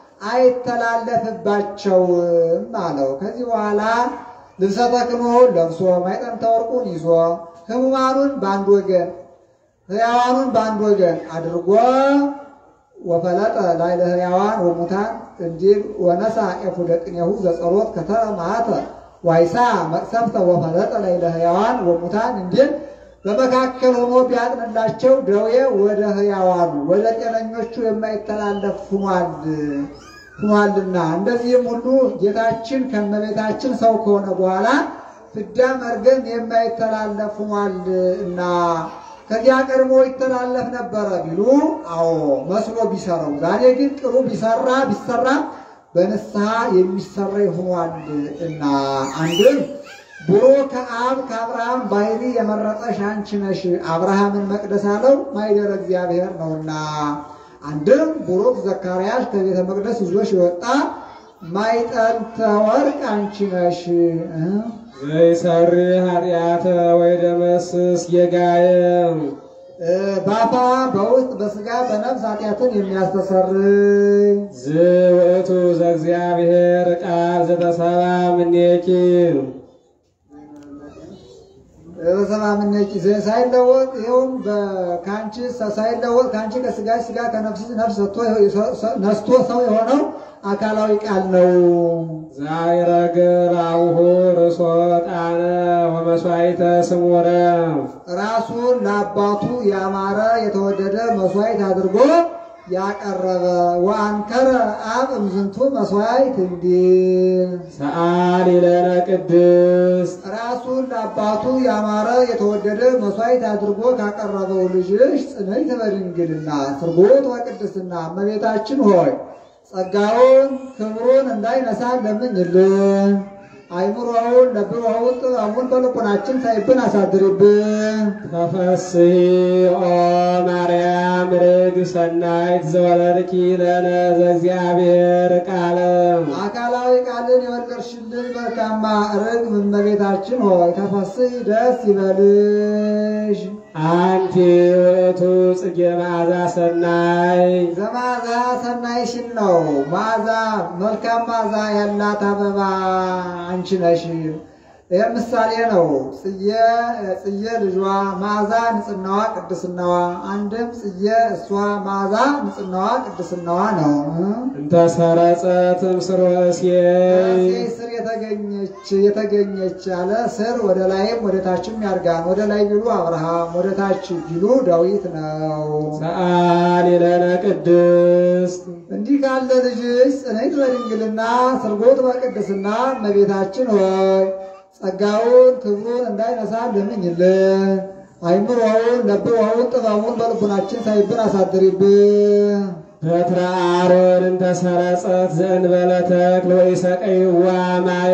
አይተላለፍባቸውም አለው። ከዚህ በኋላ ልብሰ ተክህኖ ለብሶ ማዕጠንተ ወርቁን ይዞ ሕሙማኑን በአንድ ወገን ሕያዋኑን በአንድ ወገን አድርጎ ወፈለጠ ላዕለ ሕያዋን ወሙታን እንዲል ወነሳ ኤፉደ ቅኔሁ ዘጸሎት ከተማተ ዋይሳ መቅሰፍተ ወፈለጠ ላዕለ ሕያዋን ወሙታን እንዲል በመካከል ሆኖ ቢያጥንላቸው ደዌ ወደ ሕያዋኑ ወደ ጤነኞቹ የማይተላለፍ ሁኗል ሁኗልና እንደዚህም ሁሉ ጌታችን ከእመቤታችን ሰው ከሆነ በኋላ ፍዳ መርገም የማይተላለፍ ሁኗል እና ከዚያ ቀድሞ ይተላለፍ ነበረ ቢሉ አዎ መስሎ ቢሰራው፣ ዛሬ ግን ቅሩ ቢሰራ ቢሰራ በንስሐ የሚሰራ ይሆኗል እና አንድም ቡሩክ ከአብ ከአብርሃም ባህሪ የመረጠሽ አንቺ ነሽ። አብርሃምን መቅደስ አለው ማይደረ እግዚአብሔር ነውና። አንድም ቡሩክ ዘካርያስ ከቤተ መቅደስ ይዞሽ የወጣ ማዕጠንተ ወርቅ አንቺ ነሽ። ዘይሰሪ ኃጢአተ ወይ ደመስስ ጌጋየ ባፋ በውስጥ በስጋ በነፍስ ኃጢአትን የሚያስተሰርይ ዝውእቱ ዘእግዚአብሔር ቃል ዘተሰባ ምኔኪ በሰባ ምነጭ ሳይለወጥ ይኸውም ከአንቺ ሳይለወጥ ከአንቺ ከስጋሽ ስጋ ከነፍስ ነፍስ ነስቶ ሰው የሆነው አካላዊ ቃል ነው። ዛይረግብ አቡሁ ርእሶ ጣነ ወመስዋዕተ ስሙረ ራሱን ለአባቱ ያማረ የተወደደ መስዋዕት አድርጎ ያቀረበ ወአንከረ አብ እምዝንቱ መስዋዕት እንዲል ሰአሊ ለነ ቅድስት ራሱን ለአባቱ ያማረ የተወደደ መስዋዕት አድርጎ ካቀረበው ልጅሽ ጽንዕት በድንግልና ስርጉት ወቅድስና እመቤታችን ሆይ ጸጋውን ክብሩን እንዳይነሳ ለምኝልን። አይምሮውን ለብበውን ጥበቡን በልቡናችን ሳይብን አሳድርብን። ተፈስሒ ኦ ማርያም ርግ ሰናይት ዘወለድኪ ለነ ዘእግዚአብሔር ቃለ አካላዊ ቃል አማኑኤልን የወለድሽልን መልካማ ርግብ እመቤታችን ሆይ ተፈሥሒ ደስ ይበልሽ። አንቲ ውእቱ ጽጌ መዓዛ ሰናይ ዘመዓዛ ሰናይሽን ነው መዓዛ መልካም መዓዛ ያላት አበባ አንቺ ነሽ። ይህ ምሳሌ ነው። ጽዬ ጽዬ ልጇ መዓዛ ንጽናዋ ቅድስናዋ፣ አንድም ጽዬ እሷ መዓዛ ንጽናዋ ቅድስናዋ ነው። እንተ ሰረጸት እምስሮ እሴይ ከእሴይ ስር የተገኘች የተገኘች አለ ስር ወደ ላይም ወደ ታችም ያድጋል። ወደ ላይ ቢሉ አብርሃም ወደ ታች ቢሉ ዳዊት ነው። ሰአሊ ለነ ቅድስት እንዲህ ካለ ልጅሽ ጽንዕት በድንግልና ስርጎት በቅድስና እመቤታችን ሆይ ጸጋውን ክብሩን እንዳይነሳ ለምኝልን። አይምሮውን ለብሮውን ጥበቡን በልቡናችን ሳይብን አሳድሪብን። በትረ አሮን እንተ ሰረጸት ዘእንበለ ተክል ወኢሰቀይዋ ማየ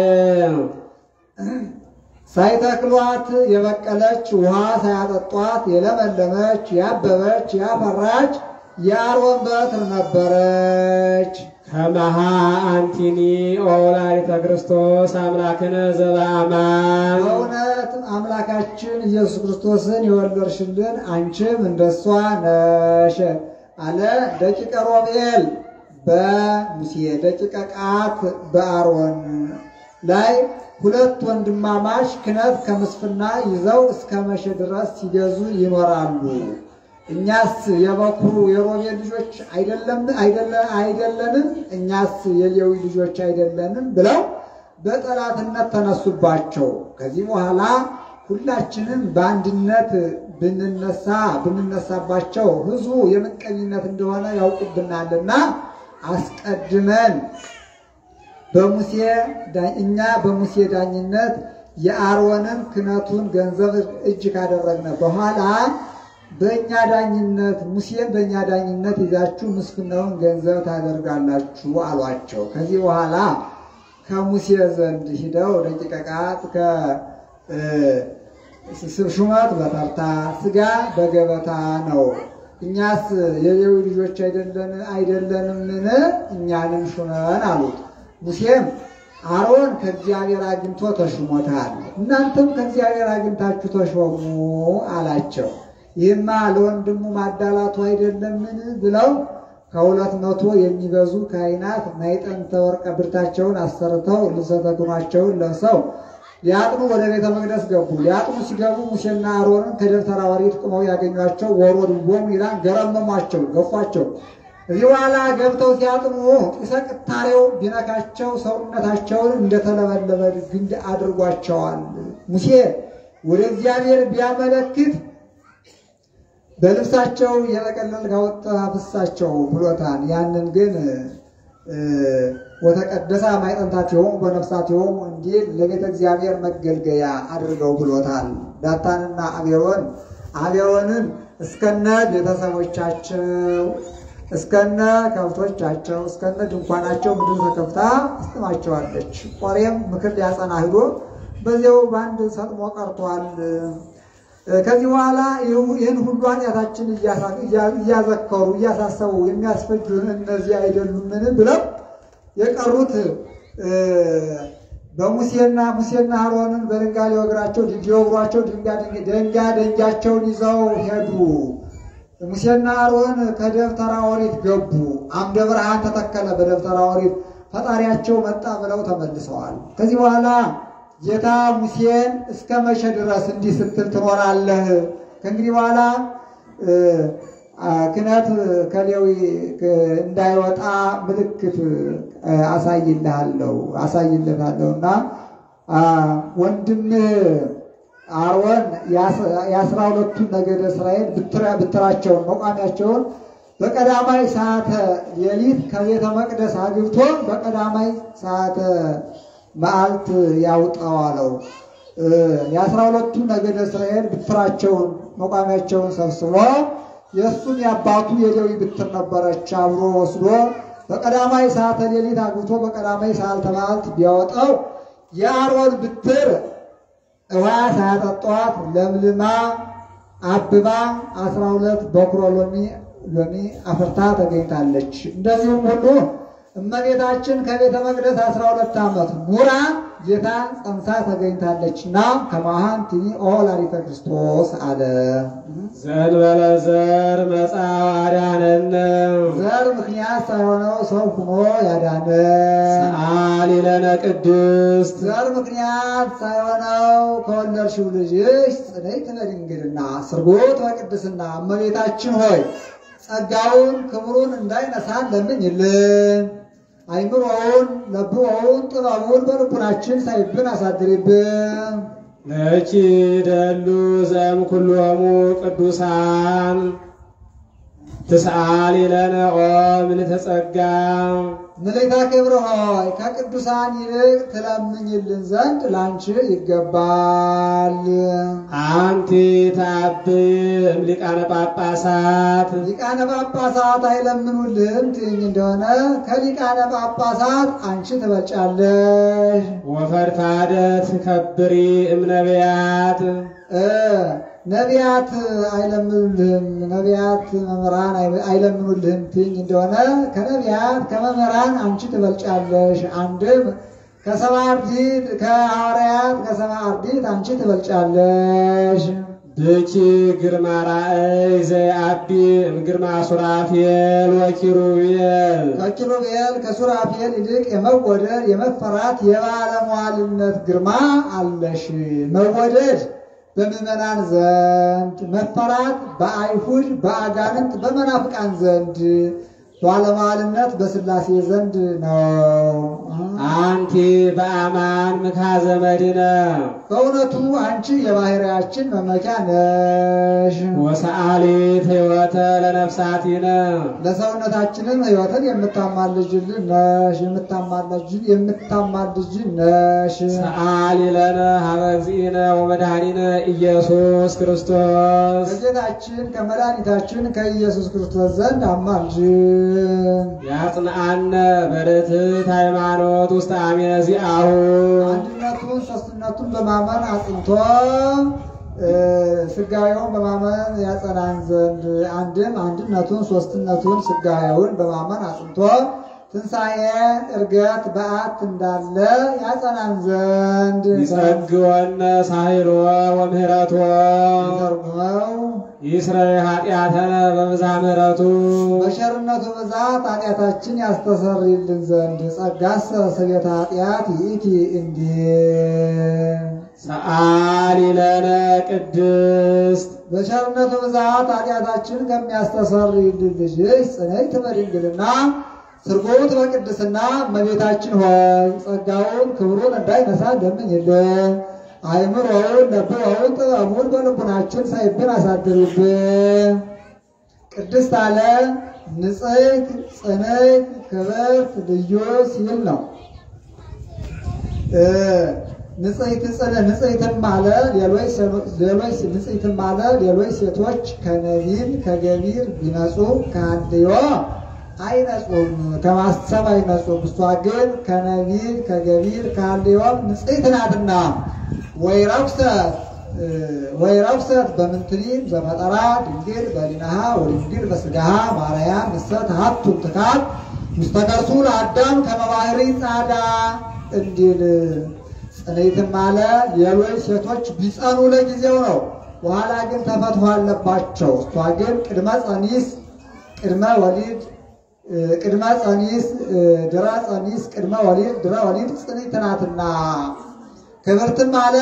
ሳይተክሏት የበቀለች ውሃ ሳያጠጧት የለመለመች ያበበች ያፈራች የአሮን በትር ነበረች። ከመሃ አንቲኒ ኦላሪተ ክርስቶስ አምላክነ ዘበአማን በእውነት አምላካችን ኢየሱስ ክርስቶስን የወለድሽልን አንቺም እንደሷ ነሽ አለ። ደቂቀ ሮቤል በሙሴ ደቂቀ ቃት በአሮን ላይ ሁለት ወንድማማች ክህነት ከምስፍና ይዘው እስከ መቼ ድረስ ሲገዙ ይኖራሉ? እኛስ የበኩሩ የሮቤል ልጆች አይደለም አይደለ- አይደለንም? እኛስ የሌዊ ልጆች አይደለንም? ብለው በጠላትነት ተነሱባቸው። ከዚህ በኋላ ሁላችንም በአንድነት ብንነሳ ብንነሳባቸው ሕዝቡ የምቀኝነት እንደሆነ ያውቁብናልና አስቀድመን በሙሴ ዳ- እኛ በሙሴ ዳኝነት የአሮንን ክህነቱን ገንዘብ እጅ ካደረግነ በኋላ በእኛ ዳኝነት ሙሴን በእኛ ዳኝነት ይዛችሁ ምስፍናውን ገንዘብ ታደርጋላችሁ አሏቸው። ከዚህ በኋላ ከሙሴ ዘንድ ሂደው ደቂቀ ቃት ሹመት በተርታ ስጋ በገበታ ነው። እኛስ የሌዊ ልጆች አይደለን አይደለንምን? እኛንም ሹመን አሉት። ሙሴም አሮን ከእግዚአብሔር አግኝቶ ተሹሞታል፣ እናንተም ከእግዚአብሔር አግኝታችሁ ተሾሙ አላቸው። ይህማ ለወንድሙ ማዳላቱ አይደለምን? ብለው ከሁለት መቶ የሚበዙ ካህናት ማዕጠንተ ወርቀ ብርታቸውን አሰርተው ልብሰ ተክህኗቸውን ለብሰው ሊያጥኑ ወደ ቤተ መቅደስ ገቡ። ሊያጥኑ ሲገቡ ሙሴና አሮንን ከደብተራ ኦሪት ቁመው ያገኟቸው ወሮድቦሙ ይላል፣ ገረመሟቸው፣ ገፏቸው። እዚህ በኋላ ገብተው ሲያጥኑ ጢሰ ቅታሬው ቢነካቸው ሰውነታቸውን እንደተለበለበ ግንድ አድርጓቸዋል። ሙሴ ወደ እግዚአብሔር ቢያመለክት በልብሳቸው የጠቀለል ካወጣ ፍሳቸው ብሎታል። ያንን ግን ወተቀደሳ ማይጠንታት የሆሙ በነፍሳት የሆሙ እንዲል ለቤተ እግዚአብሔር መገልገያ አድርገው ብሎታል። ዳታንና አቤሮን አቤሮንን እስከነ ቤተሰቦቻቸው እስከነ ከብቶቻቸው እስከነ ድንኳናቸው ምድር ተከፍታ ትስጥማቸዋለች። ቆሬም ምክር ሊያጸና ሂዶ በዚያው በአንድ ሰጥሞ ቀርቷል። ከዚህ በኋላ ይህን ሁሉ ኃጢአታችን እያዘከሩ እያሳሰቡ የሚያስፈጁን እነዚህ አይደሉምን ብለው የቀሩት በሙሴና ሙሴና አሮንን በድንጋይ ሊወግሯቸው ሊወግሯቸው ደንጋ ደንጋቸውን ይዘው ሄዱ። ሙሴና አሮን ከደብተራ ኦሪት ገቡ። አምደ ብርሃን ተተከለ በደብተራ ኦሪት ፈጣሪያቸው መጣ ብለው ተመልሰዋል። ከዚህ በኋላ ጌታ ሙሴን እስከ መቼ ድረስ እንዲህ ስትል ትኖራለህ? ከእንግዲህ በኋላ ክህነት ከሌዊ እንዳይወጣ ምልክት አሳይልሃለሁ አሳይልሃለሁ እና ወንድምህ አሮን የአስራ ሁለቱ ነገደ እስራኤል ብትራቸውን መቋሚያቸውን በቀዳማይ ሰዓተ ሌሊት ከቤተ መቅደስ አግብቶ በቀዳማይ ሰዓተ መዓልት ያውጣው አለው። የአስራ ሁለቱ ነገደ እስራኤል ብትራቸውን መቋሚያቸውን ሰብስቦ የእሱም የአባቱ የሌዊ ብትር ነበረች አብሮ ወስዶ በቀዳማይ ሰዓተ ሌሊት አግብቶ በቀዳማይ ሰዓተ መዓልት ቢያወጣው የአሮን ብትር ውሃ ሳያጠጧት ለምልማ አብባ አስራ ሁለት በኩረ ሎሚ ሎሚ አፍርታ ተገኝታለች። እንደዚሁም ሁሉ እመቤታችን ከቤተ መቅደስ አስራ ሁለት ዓመት ኑራ ጌታን ጸንሳ ተገኝታለችና ከማሃን ትኒ ኦ ወላዲተ ክርስቶስ አለ። ዘንበለ ዘር መጽአ አዳነነ ዘር ምክንያት ሳይሆነው ሰው ሁኖ ያዳነ ሰአሊ ለነ ቅድስት ዘር ምክንያት ሳይሆነው ከወለድሽው ልጅሽ ጽንዕት በድንግልና ስርጉት በቅድስና እመቤታችን ሆይ ጸጋውን ክብሩን እንዳይነሳን ለምኝልን። አይምሮውን ለብዎውን ጥበቡን በልቡናችን ሳይብን አሳድሪብን። ለኪ ደሉ ዘም ኩሎሙ ቅዱሳን ትስአሊ ለነ ኦ ምልዕተ ጸጋ ምልዕተ ክብር ሆይ ከቅዱሳን ይልቅ ትለምኝልን ዘንድ ላንቺ ይገባል። አንቲ ታብይ እምሊቃነ ጳጳሳት ሊቃነ ጳጳሳት አይለምኑልህም ትይኝ እንደሆነ ከሊቃነ ጳጳሳት አንቺ ትበልጫለሽ። ወፈድፋደ ትከብሪ እምነቢያት እ ነቢያት አይለምኑልህም ነቢያት መምህራን አይ- አይለምኑልህም ትይኝ እንደሆነ ከነቢያት ከመምህራን አንቺ ትበልጫለሽ። አንድም ከሰባ አርድእት ከሐዋርያት ከሰባ አርድእት አንቺ ትበልጫለሽ። ብኪ ግርማ ራእይ ዘየአቢ እምግርማ ሱራፌል ወኪሩቤል ከኪሩቤል ከሱራፌል ይልቅ የመወደድ የመፈራት የባለሟልነት ግርማ አለሽ። መወደድ በምዕመናን ዘንድ መፈራት በአይሁድ በአጋንንት በመናፍቃን ዘንድ ባለሟልነት በሥላሴ ዘንድ ነው። አንቲ በአማን ምካዘ መድነ በእውነቱ አንቺ የባሕርያችን መመኪያ ነሽ። ወሰአሊት ሕይወተ ለነፍሳቲነ ለሰውነታችንም ሕይወትን የምታማልጅልን ነሽ የምታማልጅ- የምታማልጅን ነሽ። ሰአሊ ለነ ሀበ እግዚእነ ወመድኃኒነ ኢየሱስ ክርስቶስ ከጌታችን ከመድኃኒታችን ከኢየሱስ ክርስቶስ ዘንድ አማልጅ። ያጽንአነ በርትዕት ሃይማኖት ውስጥ አሜነ ዚአሁ አንድነቱን ሶስትነቱን በማመን አጽንቶ እ፣ ስጋዌውን በማመን ያጸናን ዘንድ አንድም አንድነቱን ሶስትነቱን ስጋዌውን በማመን አጽንቶ ትንሣኤ እርገት በዓት እንዳለ ያጸናን ዘንድ ይጸግወነ ሳሂሎ ወምህረቶ ተርጉመው ይስረይ ኃጢአተነ በብዛ ምህረቱ በቸርነቱ ብዛት ኃጢአታችን ያስተሰርይልን ዘንድ ጸጋሰ ስቤተ ኃጢአት ይእቲ እንዲህ ሰአሊ ለነ ቅድስት በቸርነቱ ብዛት ኃጢአታችን ከሚያስተሰርይልን ልጅሽ ጽንዕት በድንግልና ስርጉት በቅድስና እመቤታችን ሆይ ጸጋውን ክብሩን እንዳይነሳ ለምኝልን። አይምሮውን ለብበውን ጥበቡን በልቡናችን ሳይብን አሳድርብን። ቅድስት አለ ንጽሕት ጽንዕት ክብርት ልዩ ሲል ነው። እ ንጽሕት ጽን ንጽሕትም አለ ሌሎች ሴኖ- ሌሎች ንጽሕትም አለ ሌሎች ሴቶች ከነቢል ከገቢር ቢነጹ ከአንድዮ አይነጹም ከማሰብ አይነጹም። እሷ ግን ከነቢል ከገቢር ከአንድዮም ንጽሕት ናትና ወይ ረኩሰት እ ወይ ረኩሰት በምንትኒም ዘመጠራ ድንግል በሊናሃ ወድንግል በስጋሃ ማርያም ንሰት ሀቱም ትካት ውስተ ከርሱ ለአዳም ከመባህሪ ጻዳ እንዲል ጽንዕትም አለ ሌሎች ሴቶች ቢጸኑ ለጊዜው ነው፣ በኋላ ግን ተፈትሖ አለባቸው። እሷ ግን ቅድመ ጸኒስ ቅድመ ወሊድ እ ቅድመ ጸኒስ እ ድረ ጸኒስ ቅድመ ወሊድ ድረ ወሊድ ጽንዕት ናትና ክብርትም አለ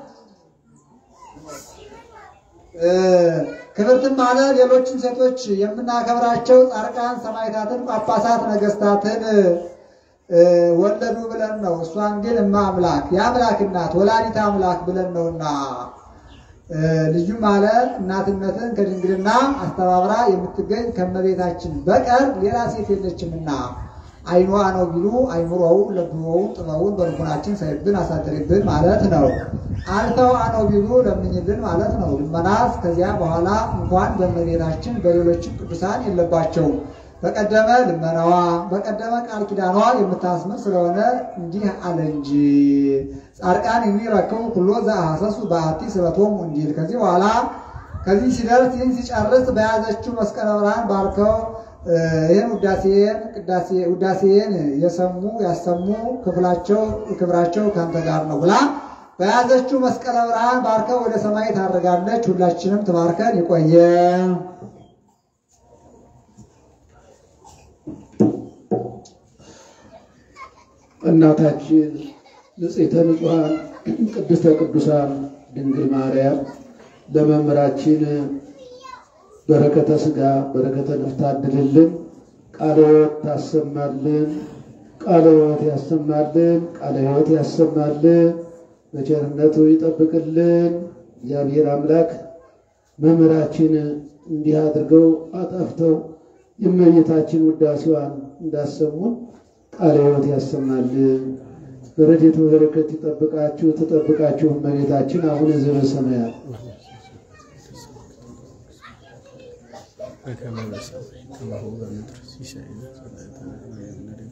እ ክብርትም አለ ሌሎችን ሴቶች የምናከብራቸው ጻድቃን፣ ሰማዕታትን፣ ጳጳሳት፣ ነገስታትን እ ወለዱ ብለን ነው። እሷን ግን እማ አምላክ የአምላክ እናት ወላዲተ አምላክ ብለን ነውና እ ልዩም አለ እናትነትን ከድንግልና አስተባብራ የምትገኝ ከመቤታችን በቀር ሌላ ሴት የለችምና አይኗ ነው ቢሉ አይምሮውን ለብወውን ጥበቡን በልቡናችን ሳይብን አሳድሪብን ማለት ነው። አልተው አነው ቢሉ ለምኝልን ማለት ነው። ልመናስ ከዚያ በኋላ እንኳን በእመቤታችን በሌሎችም ቅዱሳን የለባቸውም። በቀደመ ልመናዋ በቀደመ ቃል ኪዳኗ የምታስምር ስለሆነ እንዲህ አለ እንጂ ጻድቃን የሚረክቡ ኩሎ ዘአሐሰሱ በአቲ ስረቶም እንዲል ከዚህ በኋላ ከዚህ ሲደርስ ይህን ሲጨርስ በያዘችው መስቀለ ብርሃን ባርከው ይህን ውዳሴን ቅዳሴ ውዳሴን የሰሙ ያሰሙ ክፍላቸው ክብራቸው ከአንተ ጋር ነው ብላ በያዘችው መስቀለ ብርሃን ባርከው ወደ ሰማይ ታደርጋለች። ሁላችንም ትባርከን ይቆየ። እናታችን ንጽሕተ ንጹሐን ቅድስተ ቅዱሳን ድንግል ማርያም ለመምህራችን በረከተ ሥጋ በረከተ ነፍስ ታድልልን፣ ቃለ ሕይወት ታሰማልን፣ ቃለ ሕይወት ያሰማልን፣ ቃለ ሕይወት ያሰማልን፣ በቸርነቱ ይጠብቅልን። እግዚአብሔር አምላክ መምህራችን እንዲህ አድርገው አጣፍተው የእመቤታችን ውዳሴዋን እንዳሰሙን ቃለ ሕይወት ያሰማልን። በረድኤቱ በረከት ይጠብቃችሁ ትጠብቃችሁ እመቤታችን አቡነ ዘበሰማያት በከመ በሰማይ ከማሁ በምድር ሲሳየነ ዘለለዕለትነ ሀበነ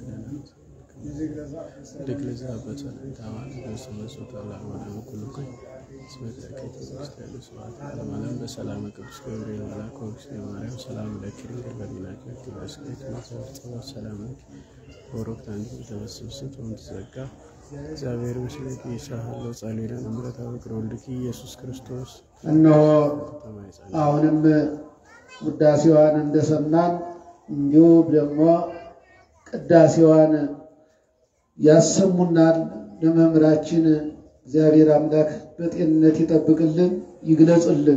ንኅድግ ለዘአበ ሰላምታዋን በስመ ወላወደ ኩልኩ እስመ ተከይተ ውስጥ ያሉ ስብሐት ለዓለም በሰላም ቅዱስ ገብርኤል መልአክ ወእግዝእትየ ማርያም ሰላም ለኪ ድንግል በሊናኪ በስኬት መሰረት ሰላም ለኪ ወሮክት አንድ ተበስብስት ወምትዘጋ እግዚአብሔር ምስሌኪ ይሳሃሎ ጻሊለን እምረታ ፍቅር ወልድኪ ኢየሱስ ክርስቶስ እነሆ ተማይጸን አሁንም ውዳሴዋን እንደሰማን እንዲሁም ደግሞ ቅዳሴዋን ያሰሙናል። ለመምህራችን እግዚአብሔር አምላክ በጤንነት ይጠብቅልን፣ ይግለጽልን።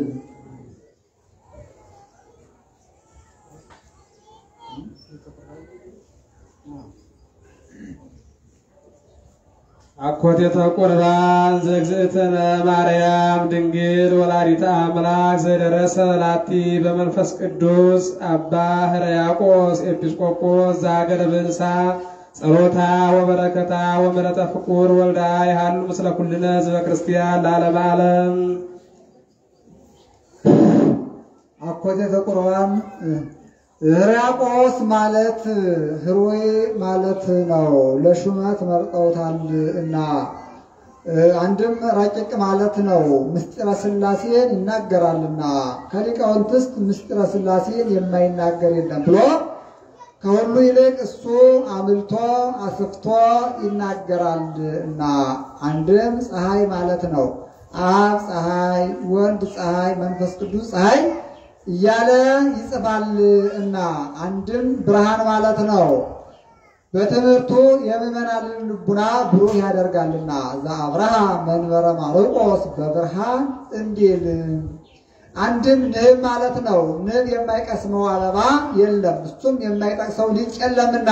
አኮቴተ ቁርባን ዘእግዝእትነ ማርያም ድንግል ወላዲተ አምላክ ዘደረሰ ላቲ በመንፈስ ቅዱስ አባ ሕርያቆስ ኤጲስቆጶስ ዘሀገረ ብንሳ ጸሎታ ወበረከታ ወምሕረተ ፍቁር ወልዳ ይሃሉ ምስለ ኩልነ ህዝበ ክርስቲያን ለዓለመ ዓለም። አኮቴተ ቁርባን ሕርያቆስ ማለት ህሩይ ማለት ነው። ለሹመት መርጠውታል እና አንድም ረቂቅ ማለት ነው። ምስጢረ ሥላሴን ይናገራልና ከሊቃውንት ውስጥ ምስጢረ ሥላሴን የማይናገር የለም ብሎ ከሁሉ ይልቅ እሱ አምልቶ አስፍቶ ይናገራል እና አንድም ፀሐይ ማለት ነው። አብ ፀሐይ፣ ወልድ ፀሐይ፣ መንፈስ ቅዱስ ፀሐይ እያለ ይጽፋል እና አንድም ብርሃን ማለት ነው። በትምህርቱ የምዕመናንን ልቡና ብሩህ ያደርጋልና ዘአብርሃ መንበረ ማርቆስ በብርሃን እንዲል አንድም ንብ ማለት ነው። ንብ የማይቀስመው አበባ የለም፣ እሱም የማይጠቅሰው ሊቅ የለምና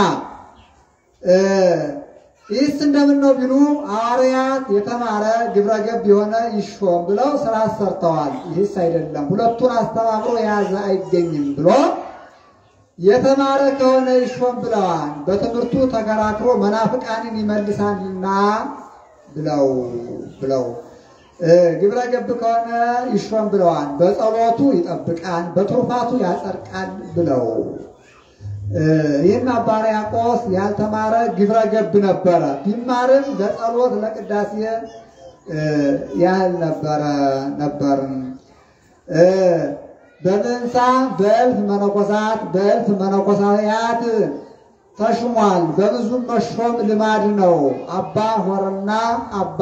ይህስ እንደምን ነው ቢሉ ሐዋርያት የተማረ ግብረ ገብ የሆነ ይሾም ብለው ስራ ሰርተዋል። ይህስ አይደለም፣ ሁለቱን አስተባብሮ የያዘ አይገኝም ብሎ የተማረ ከሆነ ይሾም ብለዋል። በትምህርቱ ተከራክሮ መናፍቃንን ይመልሳልና ብለው ብለው ግብረ ገብ ከሆነ ይሾም ብለዋል። በጸሎቱ ይጠብቃል፣ በትሩፋቱ ያጸድቃል ብለው ይህም አባ ሕርያቆስ ያልተማረ ግብረ ገብ ነበረ። ቢማርም ለጸሎት ለቅዳሴ ያህል ነበረ ነበር። በምንሳ በእልፍ መነኮሳት በእልፍ መነኮሳያት ተሹሟል። በብዙም መሾም ልማድ ነው። አባ ሆርና አባ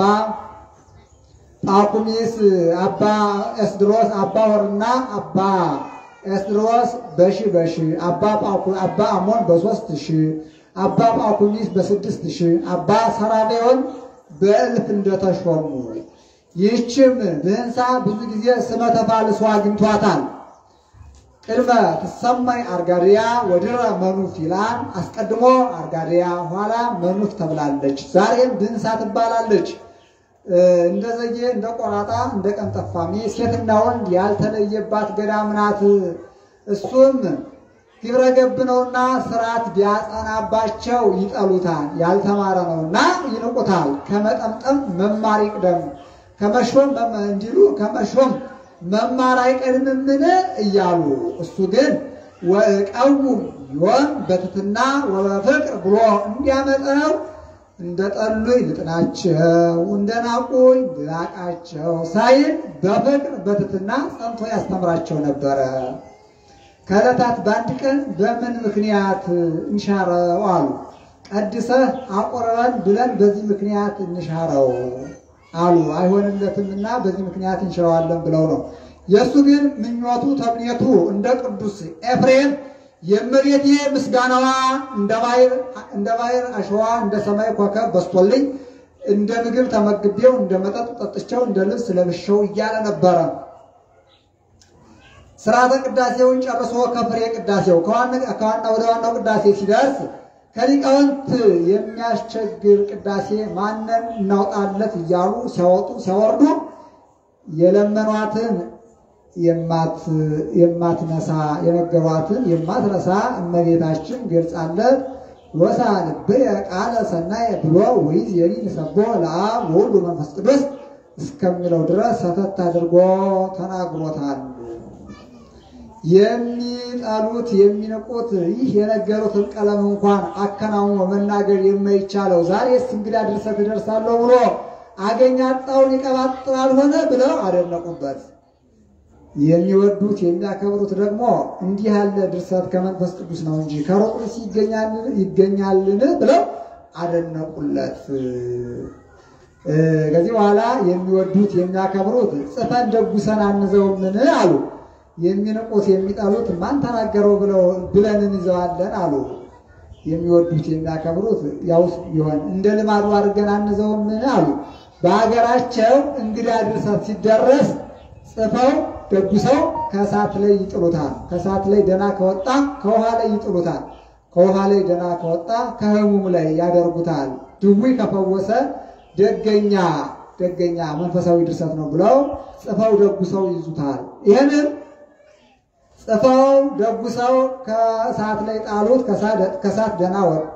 ጳኩሚስ አባ ኤስድሮስ አባ ሆርና አባ ኤስድሮስ በሺ በሺ አባ ጳኩ አባ አሞን በሶስት ሺ አባ ጳኩሚስ በስድስት ሺ አባ ሰራሜዮን በእልፍ እንደተሾሙ ይህችም ብህንሳ ብዙ ጊዜ ስመ ተፋልሶ አግኝቷታል። ቅድመ ትሰማይ አርጋድያ ወድረ መኑፍ ይላል። አስቀድሞ አርጋድያ ኋላ መኑፍ ተብላለች። ዛሬም ብህንሳ ትባላለች። እንደ ዘጌ እንደ ቆራጣ እንደ ቀንጠፋሚ ሴትና ወንድ ያልተለየባት ገዳም ናት። እሱም ግብረ ገብ ነውና ስርዓት ቢያጸናባቸው ይጠሉታል። ያልተማረ ነውና ይንቁታል። ከመጠምጠም መማር ይቅደም ከመሾም እንዲሉ ከመሾም መማር አይቀድምምን እያሉ እሱ ግን ወእቀውም ዮም በትትና ወበፍቅር ብሎ እንዲያመጠው እንደ ጠሉኝ ልጥናቸው እንደ ናቁኝ ልናቃቸው ሳይል በፍቅር በትትና ጸንቶ ያስተምራቸው ነበረ። ከዕለታት በአንድ ቀን በምን ምክንያት እንሻረው አሉ። ቀድሰህ አቆርበን ብለን በዚህ ምክንያት እንሻረው አሉ። አይሆንለትምና በዚህ ምክንያት እንሽረዋለን ብለው ነው። የእሱ ግን ምኞቱ ተምኔቱ እንደ ቅዱስ ኤፍሬም የእመቤቴ ምስጋናዋ እንደ ባሕር አሸዋ እንደ ሰማይ ኮከብ በስቶልኝ እንደ ምግብ ተመግቤው እንደ መጠጥ ጠጥቼው እንደ ልብስ ለብሼው እያለ ነበረ። ስርዓተ ቅዳሴውን ጨርሶ ከፍሬ ቅዳሴው ከዋና ወደ ዋናው ቅዳሴ ሲደርስ ከሊቃውንት የሚያስቸግር ቅዳሴ ማንን እናውጣለት እያሉ ሲያወጡ ሲያወርዱ የለመኗትን የማትነሳ የነገሯትን የማትረሳ እመቤታችን ገልጻለት ወሳንብየ ቃለ ሰናየ ብሎ ውይዝ የኒ ንሰቦ ለአብ ወወልድ መንፈስ ቅዱስ እስከሚለው ድረስ ሰተት አድርጎ ተናግሮታል። የሚጠሉት የሚንቁት ይህ የነገሩትን ቀለም እንኳን አከናውኖ መናገር የማይቻለው ዛሬስ እንግዳ ድርሰት እደርሳለሁ ብሎ አገኝ አጣውን ይቀባጥራል ሆነ ብለው አደነቁበት። የሚወዱት የሚያከብሩት ደግሞ እንዲህ ያለ ድርሰት ከመንፈስ ቅዱስ ነው እንጂ ከሩቅስ ይገኛልን ብለው አደነቁለት። ከዚህ በኋላ የሚወዱት የሚያከብሩት ጽፈን ደጉሰን አንዘውምን አሉ። የሚንቁት የሚጠሉት ማን ተናገረው ብለው ብለን እንይዘዋለን አሉ። የሚወዱት የሚያከብሩት ያውስ ቢሆን እንደ ልማዱ አድርገን አንዘውምን አሉ። በሀገራቸው እንግዳ ድርሰት ሲደረስ ጽፈው ደጉሰው ከእሳት ላይ ይጥሉታል። ከእሳት ላይ ደና ከወጣ ከውሃ ላይ ይጥሉታል። ከውሃ ላይ ደና ከወጣ ከሕሙም ላይ ያደርጉታል። ድውይ ከፈወሰ ደገኛ ደገኛ መንፈሳዊ ድርሰት ነው ብለው ጽፈው ደጉሰው ይዙታል። ይህንን ጽፈው ደጉሰው ከእሳት ላይ ጣሉት። ከእሳት ደና ወጣ።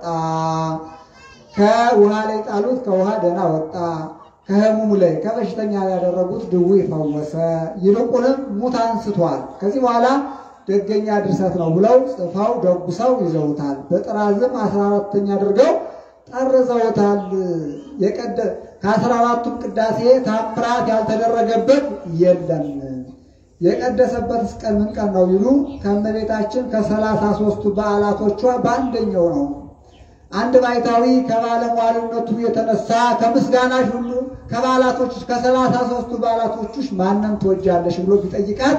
ከውሃ ላይ ጣሉት። ከውሃ ደና ወጣ። ከሕሙም ላይ ከበሽተኛ ያደረጉት ድውይ ፈወሰ። ይልቁንም ሙት አንስቷል። ከዚህ በኋላ ደገኛ ድርሰት ነው ብለው ጽፈው ደጉሰው ይዘውታል። በጥራዝም አስራ አራተኛ አድርገው ጠርዘውታል። የቀደ ከአስራ አራቱም ቅዳሴ ታምራት ያልተደረገበት የለም። የቀደሰበት ቀን ምን ቀን ነው ቢሉ ከእመቤታችን ከሰላሳ ሦስቱ በዓላቶቿ በአንደኛው ነው። አንድ ባይታዊ ከባለሟልነቱ የተነሳ ከምስጋናሽ ሁሉ ከበዓላቶች ከሰላሳ ሦስቱ በዓላቶችሽ ማንን ትወጃለሽ ብሎ ቢጠይቃት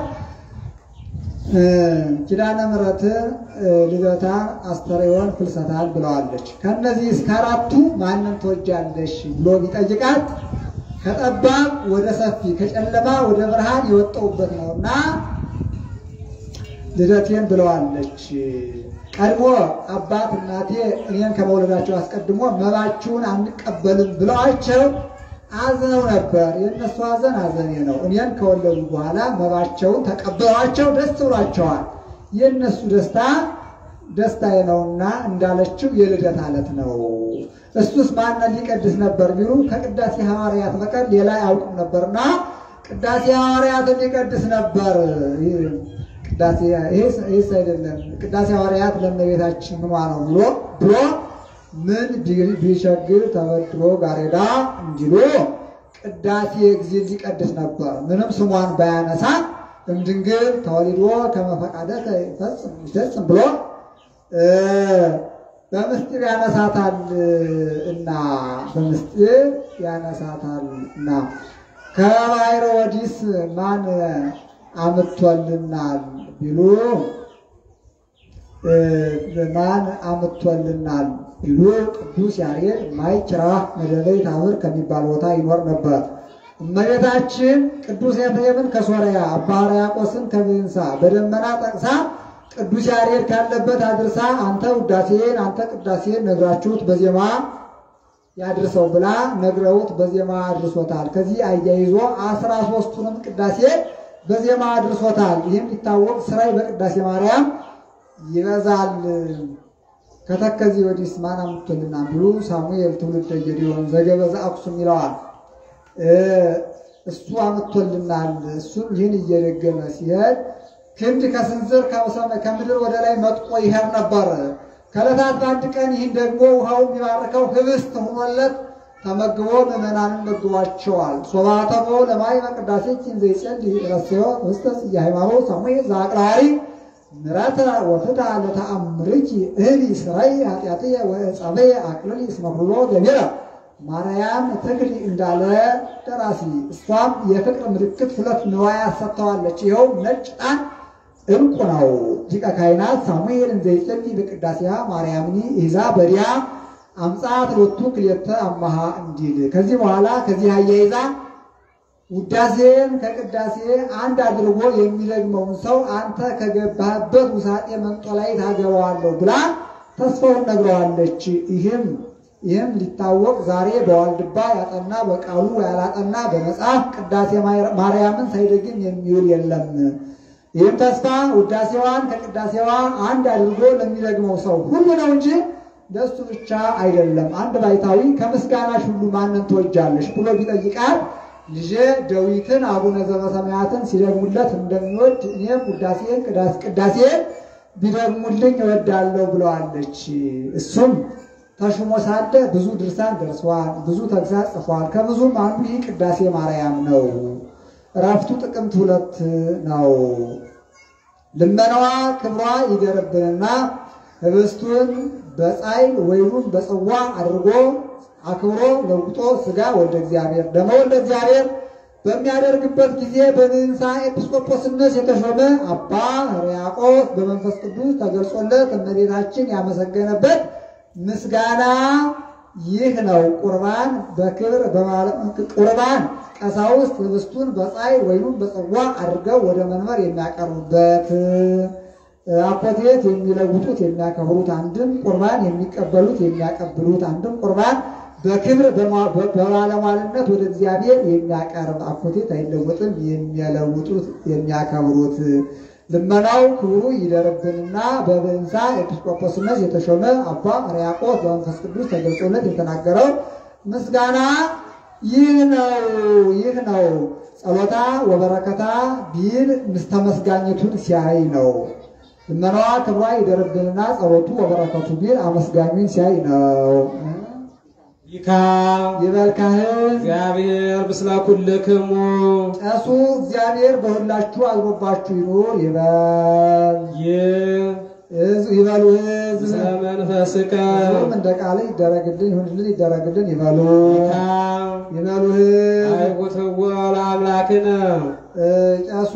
ኪዳነ ምሕረትን፣ ልደታን፣ አስተርእዮን፣ ፍልሰታን ብለዋለች። ከእነዚህ እስከ አራቱ ማንን ትወጃለሽ ብሎ ቢጠይቃት ከጠባብ ወደ ሰፊ ከጨለማ ወደ ብርሃን የወጣሁበት ነውና ልደቴን ብለዋለች። ቀድሞ አባት እናቴ እኔን ከመውለዳቸው አስቀድሞ መባችሁን አንቀበልም ብለዋቸው አዝነው ነበር። የእነሱ ሐዘን ሐዘኔ ነው። እኔን ከወለዱ በኋላ መባቸውን ተቀበሏቸው፣ ደስ ብሏቸዋል። የእነሱ ደስታ ደስታዬ ነውና እንዳለችው የልደት ዕለት ነው። እሱስ ማንን ሊቀድስ ነበር ቢሉ ከቅዳሴ ሐዋርያት በቀር ሌላ አያውቅም ነበርና ቅዳሴ ሐዋርያትን ሊቀድስ ነበር። ቅዳሴ ይህስ አይደለም ቅዳሴ ሐዋርያት ለእመቤታችን ምኗ ነው ብሎ ብሎ ምን ቢቸግር ተበድሮ ጋሬዳ እንዲሉ ቅዳሴ ጊዜ ሊቀድስ ነበር። ምንም ስሟን ባያነሳ እምድንግል ተወሊዶ ከመፈቃደ ይፈጽም ብሎ በምስጢር ያነሳታል እና በምስጢር ያነሳታል እና ከባሕረ ወዲስ ማን አምጥቶልናል ቢሉ ማን አምጥቶልናል ቢሉ ቅዱስ ያሬድ ማይችራ መደበይ ታምር ከሚባል ቦታ ይኖር ነበር። እመቤታችን ቅዱስ ኤፍሬምን ከሶርያ አባ ሕርያቆስን ከብንሳ በደመና ጠቅሳ ቅዱስ ያሬድ ካለበት አድርሳ አንተ ውዳሴን አንተ ቅዳሴን ነግራችሁት በዜማ ያድርሰው ብላ ነግረውት በዜማ አድርሶታል። ከዚህ አያይዞ አስራ ሦስቱንም ቅዳሴ በዜማ አድርሶታል። ይህም ሊታወቅ ስራይ በቅዳሴ ማርያም ይበዛል። ከተከዚ ወዲስ ማን አምጥቶልና ቢሉ ሳሙኤል ትውልደ ጌዴዎን ዘገበዘ አክሱም ይለዋል። እሱ አምጥቶልናል። እሱም ይህን እየደገመ ሲሄድ ክንድ ከስንዝር ከምድር ወደ ላይ መጥቆ ይሄድ ነበር። ከዕለታት በአንድ ቀን ይህን ደግሞ ውሃው የሚባርከው ህብስት ሆኖለት ተመግቦ ምዕመናንን መግቧቸዋል። ሶባተሞ ለማይ በቅዳሴ ኪን ዘይጸል ረስዮ ውስተ ጽጌ ሃይማኖት ሳሙኤል ዘአቅራሪ ምረተ ወፍታ ለተአምርኪ እህሊ ስራይ ኃጢአትየ ወጸበየ አቅልሊ እስመ ኩሎ ገቢረ ማርያም ትክሊ እንዳለ ደራሲ። እሷም የፍቅር ምልክት ሁለት ንዋያት ሰጥተዋለች። ይኸው ነጭ ዕጣን ዕንቁ ነው። ሊቀ ካህናት ሳሙኤል እንዘይጸልይ በቅዳሴሃ ማርያምኒ ይዛ በዲያ አምጻት ሎቱ ክልኤተ አማሃ እንዲል ከዚህ በኋላ ከዚህ አያይዛ ውዳሴን ከቅዳሴ አንድ አድርጎ የሚደግመውን ሰው አንተ ከገባህበት ውሳጤ መንጦ ላይ ታገባዋለሁ ብላ ተስፋውን ነግረዋለች። ይህም ይህም ሊታወቅ ዛሬ በዋልድባ ያጠና በቃሉ ያላጠና በመጽሐፍ ቅዳሴ ማርያምን ሳይደግም የሚውል የለም። ይህም ተስፋ ውዳሴዋን ከቅዳሴዋ አንድ አድርጎ ለሚደግመው ሰው ሁሉ ነው እንጂ ለእሱ ብቻ አይደለም። አንድ ባይታዊ ከምስጋናሽ ሁሉ ማንን ትወጃለሽ ብሎ ቢጠይቃት ልጄ ዳዊትን አቡነ ዘበሰማያትን ሲደግሙለት እንደሚወድ እኔም ውዳሴን ቅዳሴን ቢደግሙልኝ እወዳለሁ ብለዋለች። እሱም ተሹሞ ሳለ ብዙ ድርሳን ደርሷል፣ ብዙ ተግሳጽ ጽፏል። ከብዙም አንዱ ይህ ቅዳሴ ማርያም ነው። እረፍቱ ጥቅምት ሁለት ነው። ልመናዋ ክብሯ ይደርብንና ህብስቱን በጻይል ወይኑን በጽዋ አድርጎ አክብሮ ለውጦ ስጋ ወልደ እግዚአብሔር ደመ ወልደ እግዚአብሔር በሚያደርግበት ጊዜ በንንሳ ኤጲስቆጶስነት የተሾመ አባ ሕርያቆስ በመንፈስ ቅዱስ ተገልጾለት እመቤታችን ያመሰገነበት ምስጋና ይህ ነው። ቁርባን በክብር ቁርባን ቀሳውስት ህብስቱን በጻይል ወይኑን በጽዋ አድርገው ወደ መንበር የሚያቀርቡበት አኮቴት የሚለውጡት የሚያከብሩት፣ አንድም ቁርባን የሚቀበሉት የሚያቀብሉት፣ አንድም ቁርባን በክብር በባለሟልነት ወደ እግዚአብሔር የሚያቀርብ አኮቴት አይለወጥም የሚለውጡት የሚያከብሩት ልመናው ክብሩ ይደርብንና በብንሳ ኤጲስቆጶስነት የተሾመ አባ ሕርያቆስ በመንፈስ ቅዱስ ተገልጾለት የተናገረው ምስጋና ይህ ነው ይህ ነው። ጸሎታ ወበረከታ ቢል ምስተመስጋኘቱን ሲያይ ነው። ልመናዋ ክብሯ ይደርብንና ጸሎቱ ወበረከቱ ቢል አመስጋኙን ሲያይ ነው። ይካ ይበል ካህን እግዚአብሔር ምስለ ኩልክሙ ጨሱ እግዚአብሔር በሁላችሁ አድሮባችሁ ይኑር ይበል ይህ ሕዝብ ይበሉ ሕዝብ ምስለ መንፈስከ ሕዝቡም እንደ ቃል ይደረግልን ይሁንልን ይደረግልን ይበሉ ይካ ይበሉ ሕዝብ አይቁትዎ ለአምላክነ ጨሱ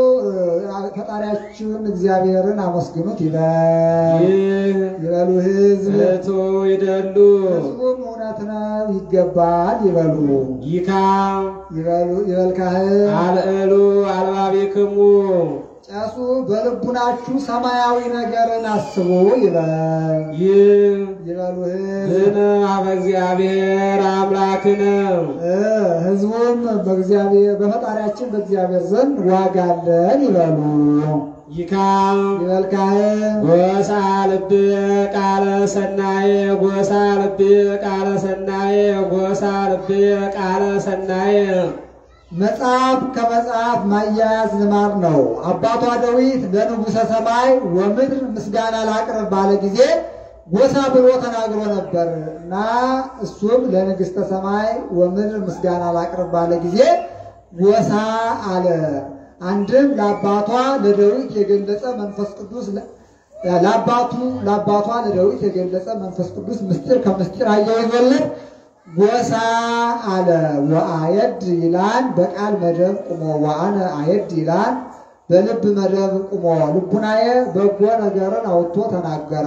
ፈጣሪያችሁን እግዚአብሔርን አመስግኑት ይበል ይህ ይበሉ ሕዝብ እቱ ይደሉ ሕዝቡም እውነት ነው ይገባል ይበሉ ይካ ይበሉ ይበል ካህን አልዕሉ አልባቢክሙ ጨሱ በልቡናችሁ ሰማያዊ ነገርን አስቡ ይበል ይህ ይበሉ ሕዝብ ዝነ አበ እግዚአብሔር አምላክነ እ ሕዝቡም በእግዚአብሔር በፈጣሪያችን በእግዚአብሔር ዘንድ ዋጋ አለን ይበሉ ይካ ይበል ካህን ጎሳ ልብየ ቃለ ሰናየ ጎሳ ልብየ ቃለ ሰናየ ጎሳ ልብየ ቃለ ሰናየ መጽሐፍ ከመጽሐፍ ማያያዝ ልማድ ነው። አባቷ ዳዊት ለንጉሠ ሰማይ ወምድር ምስጋና ላቅርብ ባለ ጊዜ ጎሳ ብሎ ተናግሮ ነበር እና እሱም ለንግሥተ ሰማይ ወምድር ምስጋና ላቅርብ ባለ ጊዜ ጎሳ አለ። አንድም ለአባቷ ለዳዊት የገለጸ መንፈስ ቅዱስ ለአባቱ ለአባቷ ለዳዊት የገለጸ መንፈስ ቅዱስ ምስጢር ከምስጢር አያይዞለት ጎሳ አለ። ወአየድ ይላል በቃል መደብ ቁሞ ወአነ አየድ ይላል በልብ መደብ ቁሞ ልቡናዬ በጎ ነገርን አውጥቶ ተናገረ።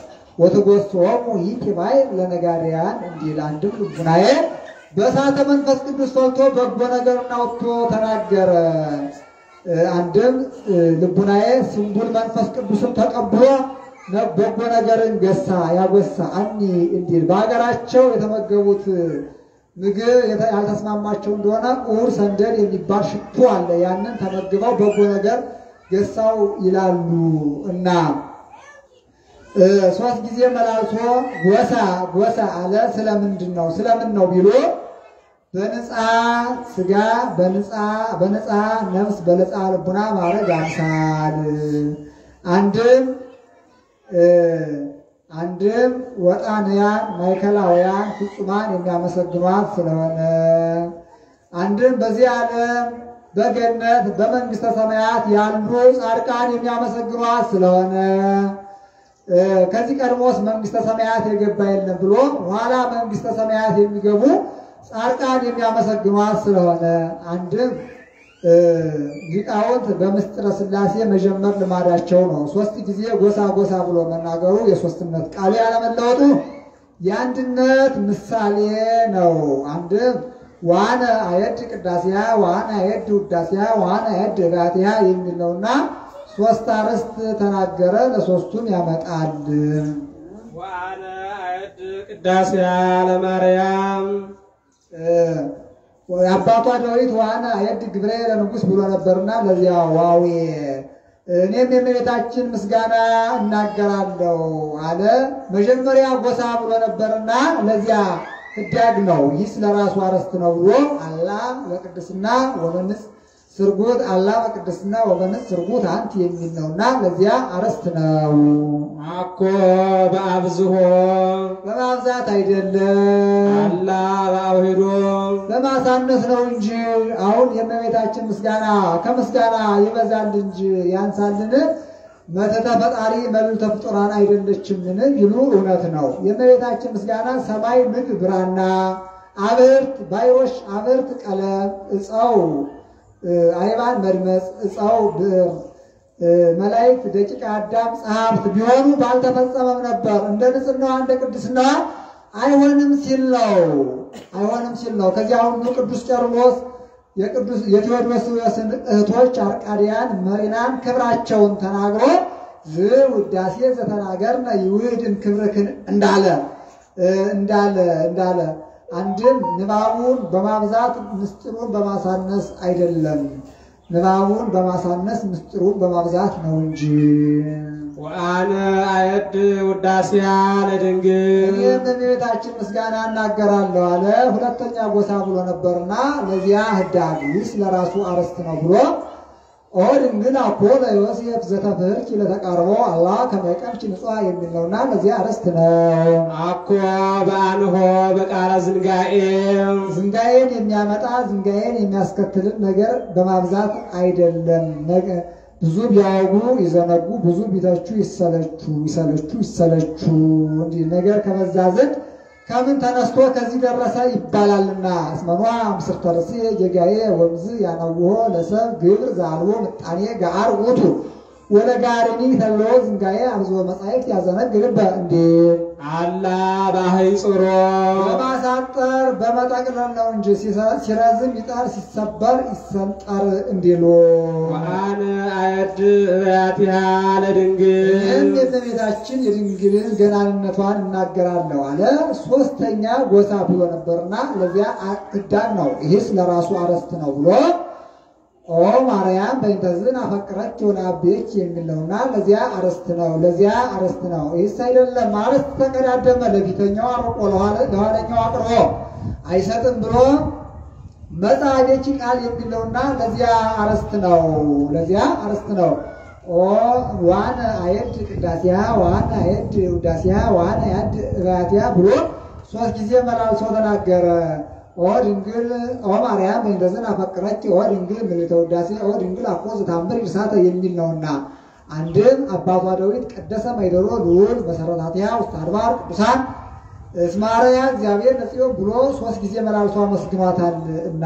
ወትጎሶሙ ይቲባይ ለነጋሪያን እንዲል አንድም ልቡናዬ በእሳተ መንፈስ ቅዱስ ፈልቶ በጎ ነገርን አውጥቶ ተናገረ። አንድም ልቡናዬ ስንቡል መንፈስ ቅዱስን ተቀብሎ በጎ ነገርን ገሳ ያጎሳ አኒ እንዲል በሀገራቸው የተመገቡት ምግብ ያልተስማማቸው እንደሆነ ኡር ሰንደል የሚባል ሽቱ አለ። ያንን ተመግበው በጎ ነገር ገሳው ይላሉ እና ሶስት ጊዜ መላልሶ ጎሳ ጎሳ አለ። ስለምንድን ነው ስለምን ነው ቢሎ በነፃ ስጋ በነፃ ነፍስ በነፃ ልቡና ማድረግ አምሳል አንድም አንድም ወጣንያን ማዕከላውያን ፍጹማን የሚያመሰግኗት ስለሆነ አንድም በዚህ ዓለም በገነት በመንግስተ ሰማያት ያሉ ጻድቃን የሚያመሰግኗት ስለሆነ እ፣ ከዚህ ቀድሞስ መንግስተ ሰማያት የገባ የለም ብሎ ኋላ መንግስተ ሰማያት የሚገቡ ጻድቃን የሚያመሰግኗት ስለሆነ አንድም እ፣ ሊቃውንት በምስጢረ ሥላሴ መጀመር ልማዳቸው ነው። ሶስት ጊዜ ጎሳ ጎሳ ብሎ መናገሩ የሶስትነት ቃሉ ያለመለወጡ የአንድነት ምሳሌ ነው። አንድም ዋነ አየድ ቅዳሴያ ዋነ አየድ ውዳሴያ ዋነ አየድ ጋትያ የሚል ነውና ሶስት አርዕስት ተናገረ። ለሶስቱም ያመጣል። ወአነ አየድ ቅዳሴያ ለማርያም የአባቷ ዳዊት ዋነ አየድ ግብረ ለንጉሥ ብሎ ነበርና ለዚያ ዋዌ እኔም የእመቤታችን ምስጋና እናገራለሁ አለ። መጀመሪያ ጎሳ ብሎ ነበርና ለዚያ ህዳግ ነው። ይህ ስለራሱ አርዕስት ነው ብሎ አላ በቅድስና ወበንጽ ስርጉት አላ በቅድስና ወበንጽ ስርጉት አንቲ የሚል ነውና ለዚያ አርዕስት ነው። አኮ በአብዝሆ በማብዛት አይደለም አላ በአውሂዶ በማሳነስ ነው እንጂ አሁን የእመቤታችን ምስጋና ከምስጋና ይበዛል እንጂ ያንሳልን? መተተ ፈጣሪ መልዕልተ ፍጡራን አይደለችምን ይሉ እውነት ነው። የእመቤታችን ምስጋና ሰማይ ምድር ብራና፣ አብርት ባይሮሽ፣ አብርት ቀለም፣ እፀው አይባን መድመጽ፣ እፀው ብዕር፣ መላእክት ደቂቀ አዳም ጸሐፍት ቢሆኑ ባልተፈጸመም ነበር። እንደ ንጽሕናዋ እንደ ቅድስናዋ አይሆንም ሲል ነው። አይሆንም ሲል ነው። ከዚያ ሁሉ ቅዱስ ቄርሎስ የቅዱስ የቴዎድሮስን እህቶች አርቃዲያን መሪናን ክብራቸውን ተናግሮ ዝ ውዳሴ ዘተናገርነ ይውህድን ክብርክን እንዳለ እንዳለ እንዳለ አንድም ንባቡን በማብዛት ምስጢሩን በማሳነስ አይደለም። ንባቡን በማሳነስ ምስጢሩን በማብዛት ነው እንጂ ወአነ አየድ ውዳሴያ ለድንግል እኔም በእመቤታችን ምስጋና እናገራለሁ አለ። ሁለተኛ ጎሳ ብሎ ነበርና ለዚያ ህዳግ ይህ ለራሱ አርዕስት ነው ብሎ ኦ ድንግል አኮ ለዮሴፍ ዘተፍህርኪ ለተቃርቦ አላህ ከመቀምች ንጹሐ የሚል ነውና ለዚያ አርዕስት ነው። አኮ በአንሆ በቃለ ዝንጋኤ ዝንጋዬን የሚያመጣ ዝንጋዬን የሚያስከትልን ነገር በማብዛት አይደለም። ነገ- ብዙ ቢያወጉ ይዘነጉ፣ ብዙ ቢተቹ ይሰለቹ ይሰለቹ ይሰለቹ። እንዲህ ነገር ከበዛ ዘንድ ከምን ተነስቶ ከዚህ ደረሰ ይባላልና እስመኗ ምስር ተርሴ ጌጋዬ ወምዝ ያነውሆ ለሰብ ግብር ዛልቦ ምጣኔ ጋር ውቱ ወለጋርኒ ተሎ ዝንጋዬ አብዞ መጻሕፍት ያዘነግልበ እንዴ አላ ባህይ ጽሮ በማሳጠር በመጠቅለል ነው እንጂ ሲሰ- ሲረዝም ይጠር ሲሰበር ይሰንጠር እንዲሉ ወአነ አየድ እበያቲሃ ለድንግል ይህም የእመቤታችን የድንግልን ገናንነቷን እናገራለሁ አለ። ሶስተኛ ጎሳ ብሎ ነበርና ለዚያ ህዳግ ነው። ይህስ ለራሱ አርዕስት ነው ብሎ ኦ ማርያም በእንተዝን አፈቅረች የሆነ አቤች የሚል ነውና ለዚያ አርዕስት ነው። ለዚያ አርዕስት ነው። ይህስ አይደለም አርዕስት ተቀዳደመ። ለፊተኛው አርቆ ለኋለ- ለኋለኛው አቅርቦ አይሰጥም ብሎ መጽሐፌች ቃል የሚለውና ለዚያ አርዕስት ነው። ለዚያ አርዕስት ነው። ኦ ዋነ አየድ ቅዳሴያ ዋነ አየድ ውዳሴያ ዋነ አየድ እባያትያ ብሎ ሶስት ጊዜ መላልሶ ተናገረ። ኦ ድንግል ኦ ማርያም እንደዝን አፈቅረች ኦ ድንግል ምልዕተ ውዳሴ ኦ ድንግል አኮ ዘታምር ይርሳተ የሚል ነውና አንድም አባቷ ዳዊት ቀደሰ ማይደሮ ልዑል መሰረታቲያ ውስጥ አድባር ቅዱሳን እስማርያ እግዚአብሔር ነጽዮን ብሎ ሶስት ጊዜ መላልሶ አመስግኗታል እና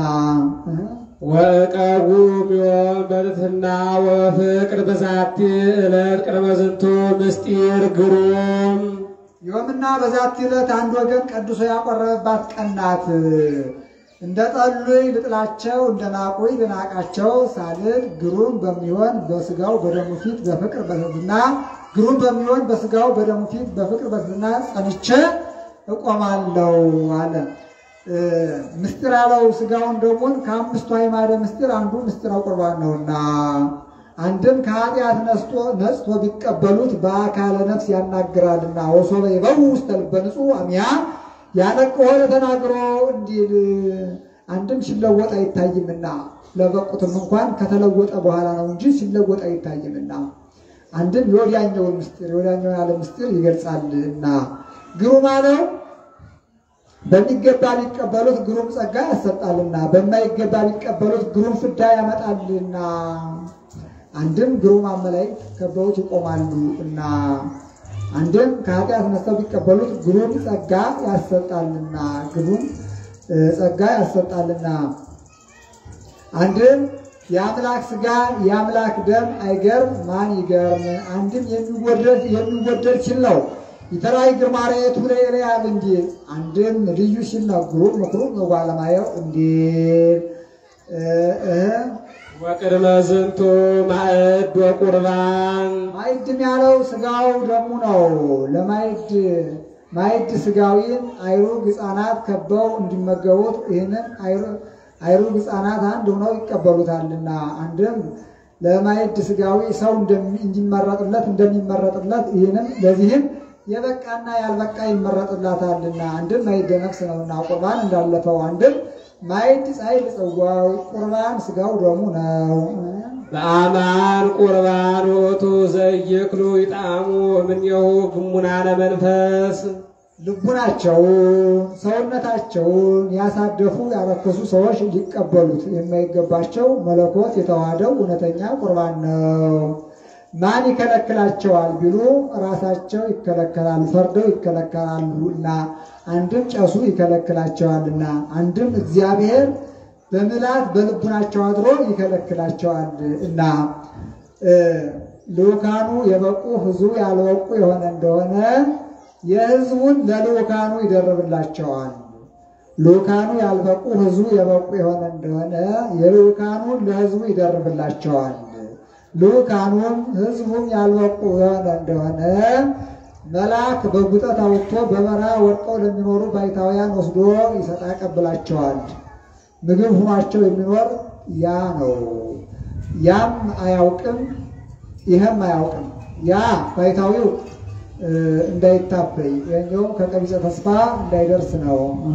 ወቀቡ ዮም በልትና ወፍቅር በዛቲ ዕለት ቅድመ ዝንቱ ምስጢር ግሩም ዮምና በዛት ዕለት አንድ ወገን ቀድሶ ያቆረበባት ቀን ናት። እንደ ጠሉኝ ልጥላቸው እንደ ናቁኝ ልናቃቸው ሳልል ግሩም በሚሆን በስጋው በደሙ ፊት በፍቅር በትሕትና ግሩም በሚሆን በስጋው በደሙ ፊት በፍቅር በትሕትና ጸንቼ እቆማለሁ አለ። እ፣ ምስጢር ያለው ስጋውን ደሙን ከአምስቱ አዕማደ ምስጢር አንዱ ምስጢረ ቁርባን ነውና አንድም ከኃጢአት ነስቶ ነጽቶ ቢቀበሉት በአካለ ነፍስ ያናግራልና ወሶበ ይበው ውስተ ልበ ንጹሕ አሚያ ያነቅሆ ተናግሮ እንዲል አንድም ሲለወጥ አይታይምና ለበቁትም እንኳን ከተለወጠ በኋላ ነው እንጂ ሲለወጥ አይታይምና አንድም የወዲያኛውን ምስጢር የወዲያኛውን ያለ ምስጢር ይገልጻልና ግሩም አለው በሚገባ ሊቀበሉት ግሩም ጸጋ ያሰጣልና በማይገባ ሊቀበሉት ግሩም ፍዳ ያመጣልና አንድም ግሩም አመላእክት ከበውት ይቆማሉ እና አንድም ከኃጢአት ነስተው ቢቀበሉት ግሩም ጸጋ ያሰጣልና ግሩም ጸጋ ያሰጣልና አንድም የአምላክ ሥጋ የአምላክ ደም አይገርም ማን ይገርም? አንድም የሚወደድ የሚወደድ ሲል ነው። የተራይ ግርማ ርኤቱ ለኤልያብ እንዲል አንድም ልዩ ሲል ነው። ግሩም ምክሩ መጓለማየው እንዲል ወቅድመ ዝንቱ ማዕድ ወቁርባን ማዕድም ያለው ሥጋው ደሙ ነው። ለማዕድ ማዕድ ሥጋዊን አይሩግ ሕፃናት ከበው እንዲመገቡት ይህንን አይሩግ ሕፃናት አንድ ሆነው ይቀበሉታልና አንድም ለማዕድ ሥጋዊ ሰው እንዲመረጥለት እንደሚመረጥለት ይህንም ለዚህም የበቃና ያልበቃ ይመረጥላታልና አንድም ማዕደ ነፍስ ነውና ቁርባን እንዳለፈው አንድም ማዕድ ጻዕድ ጽዋው ቁርባን ሥጋው ደሙ ነው። በአማን ቁርባን ውእቱ ዘይክሉ ይጣሙ እምኔሁ ግሙናነ መንፈስ ልቡናቸውን ሰውነታቸውን ያሳደፉ ያረከሱ ሰዎች ሊቀበሉት የማይገባቸው መለኮት የተዋሃደው እውነተኛ ቁርባን ነው። ማን ይከለክላቸዋል ቢሉ ራሳቸው ይከለከላሉ፣ ፈርደው ይከለከላሉና አንድም ጨሱ ይከለክላቸዋልና አንድም እግዚአብሔር በምላት በልቡናቸው አድሮ ይከለክላቸዋል እና ልኡካኑ የበቁ ሕዝቡ ያልበቁ የሆነ እንደሆነ የሕዝቡን ለልኡካኑ ይደርብላቸዋል። ልኡካኑ ያልበቁ ሕዝቡ የበቁ የሆነ እንደሆነ የልኡካኑን ለሕዝቡ ይደርብላቸዋል። ልኡካኑም ሕዝቡም ያልበቁ የሆነ እንደሆነ መልአክ በጉጠት አውጥቶ በበረሃ ወድቀው ለሚኖሩ ባይታውያን ወስዶ ይሰጣ ያቀብላቸዋል። ምግብ ሁኗቸው የሚኖር ያ ነው። ያም አያውቅም፣ ይህም አያውቅም። ያ ባይታዊው እንዳይታበይ ይኸኛውም ከቀቢጸ ተስፋ እንዳይደርስ ነው።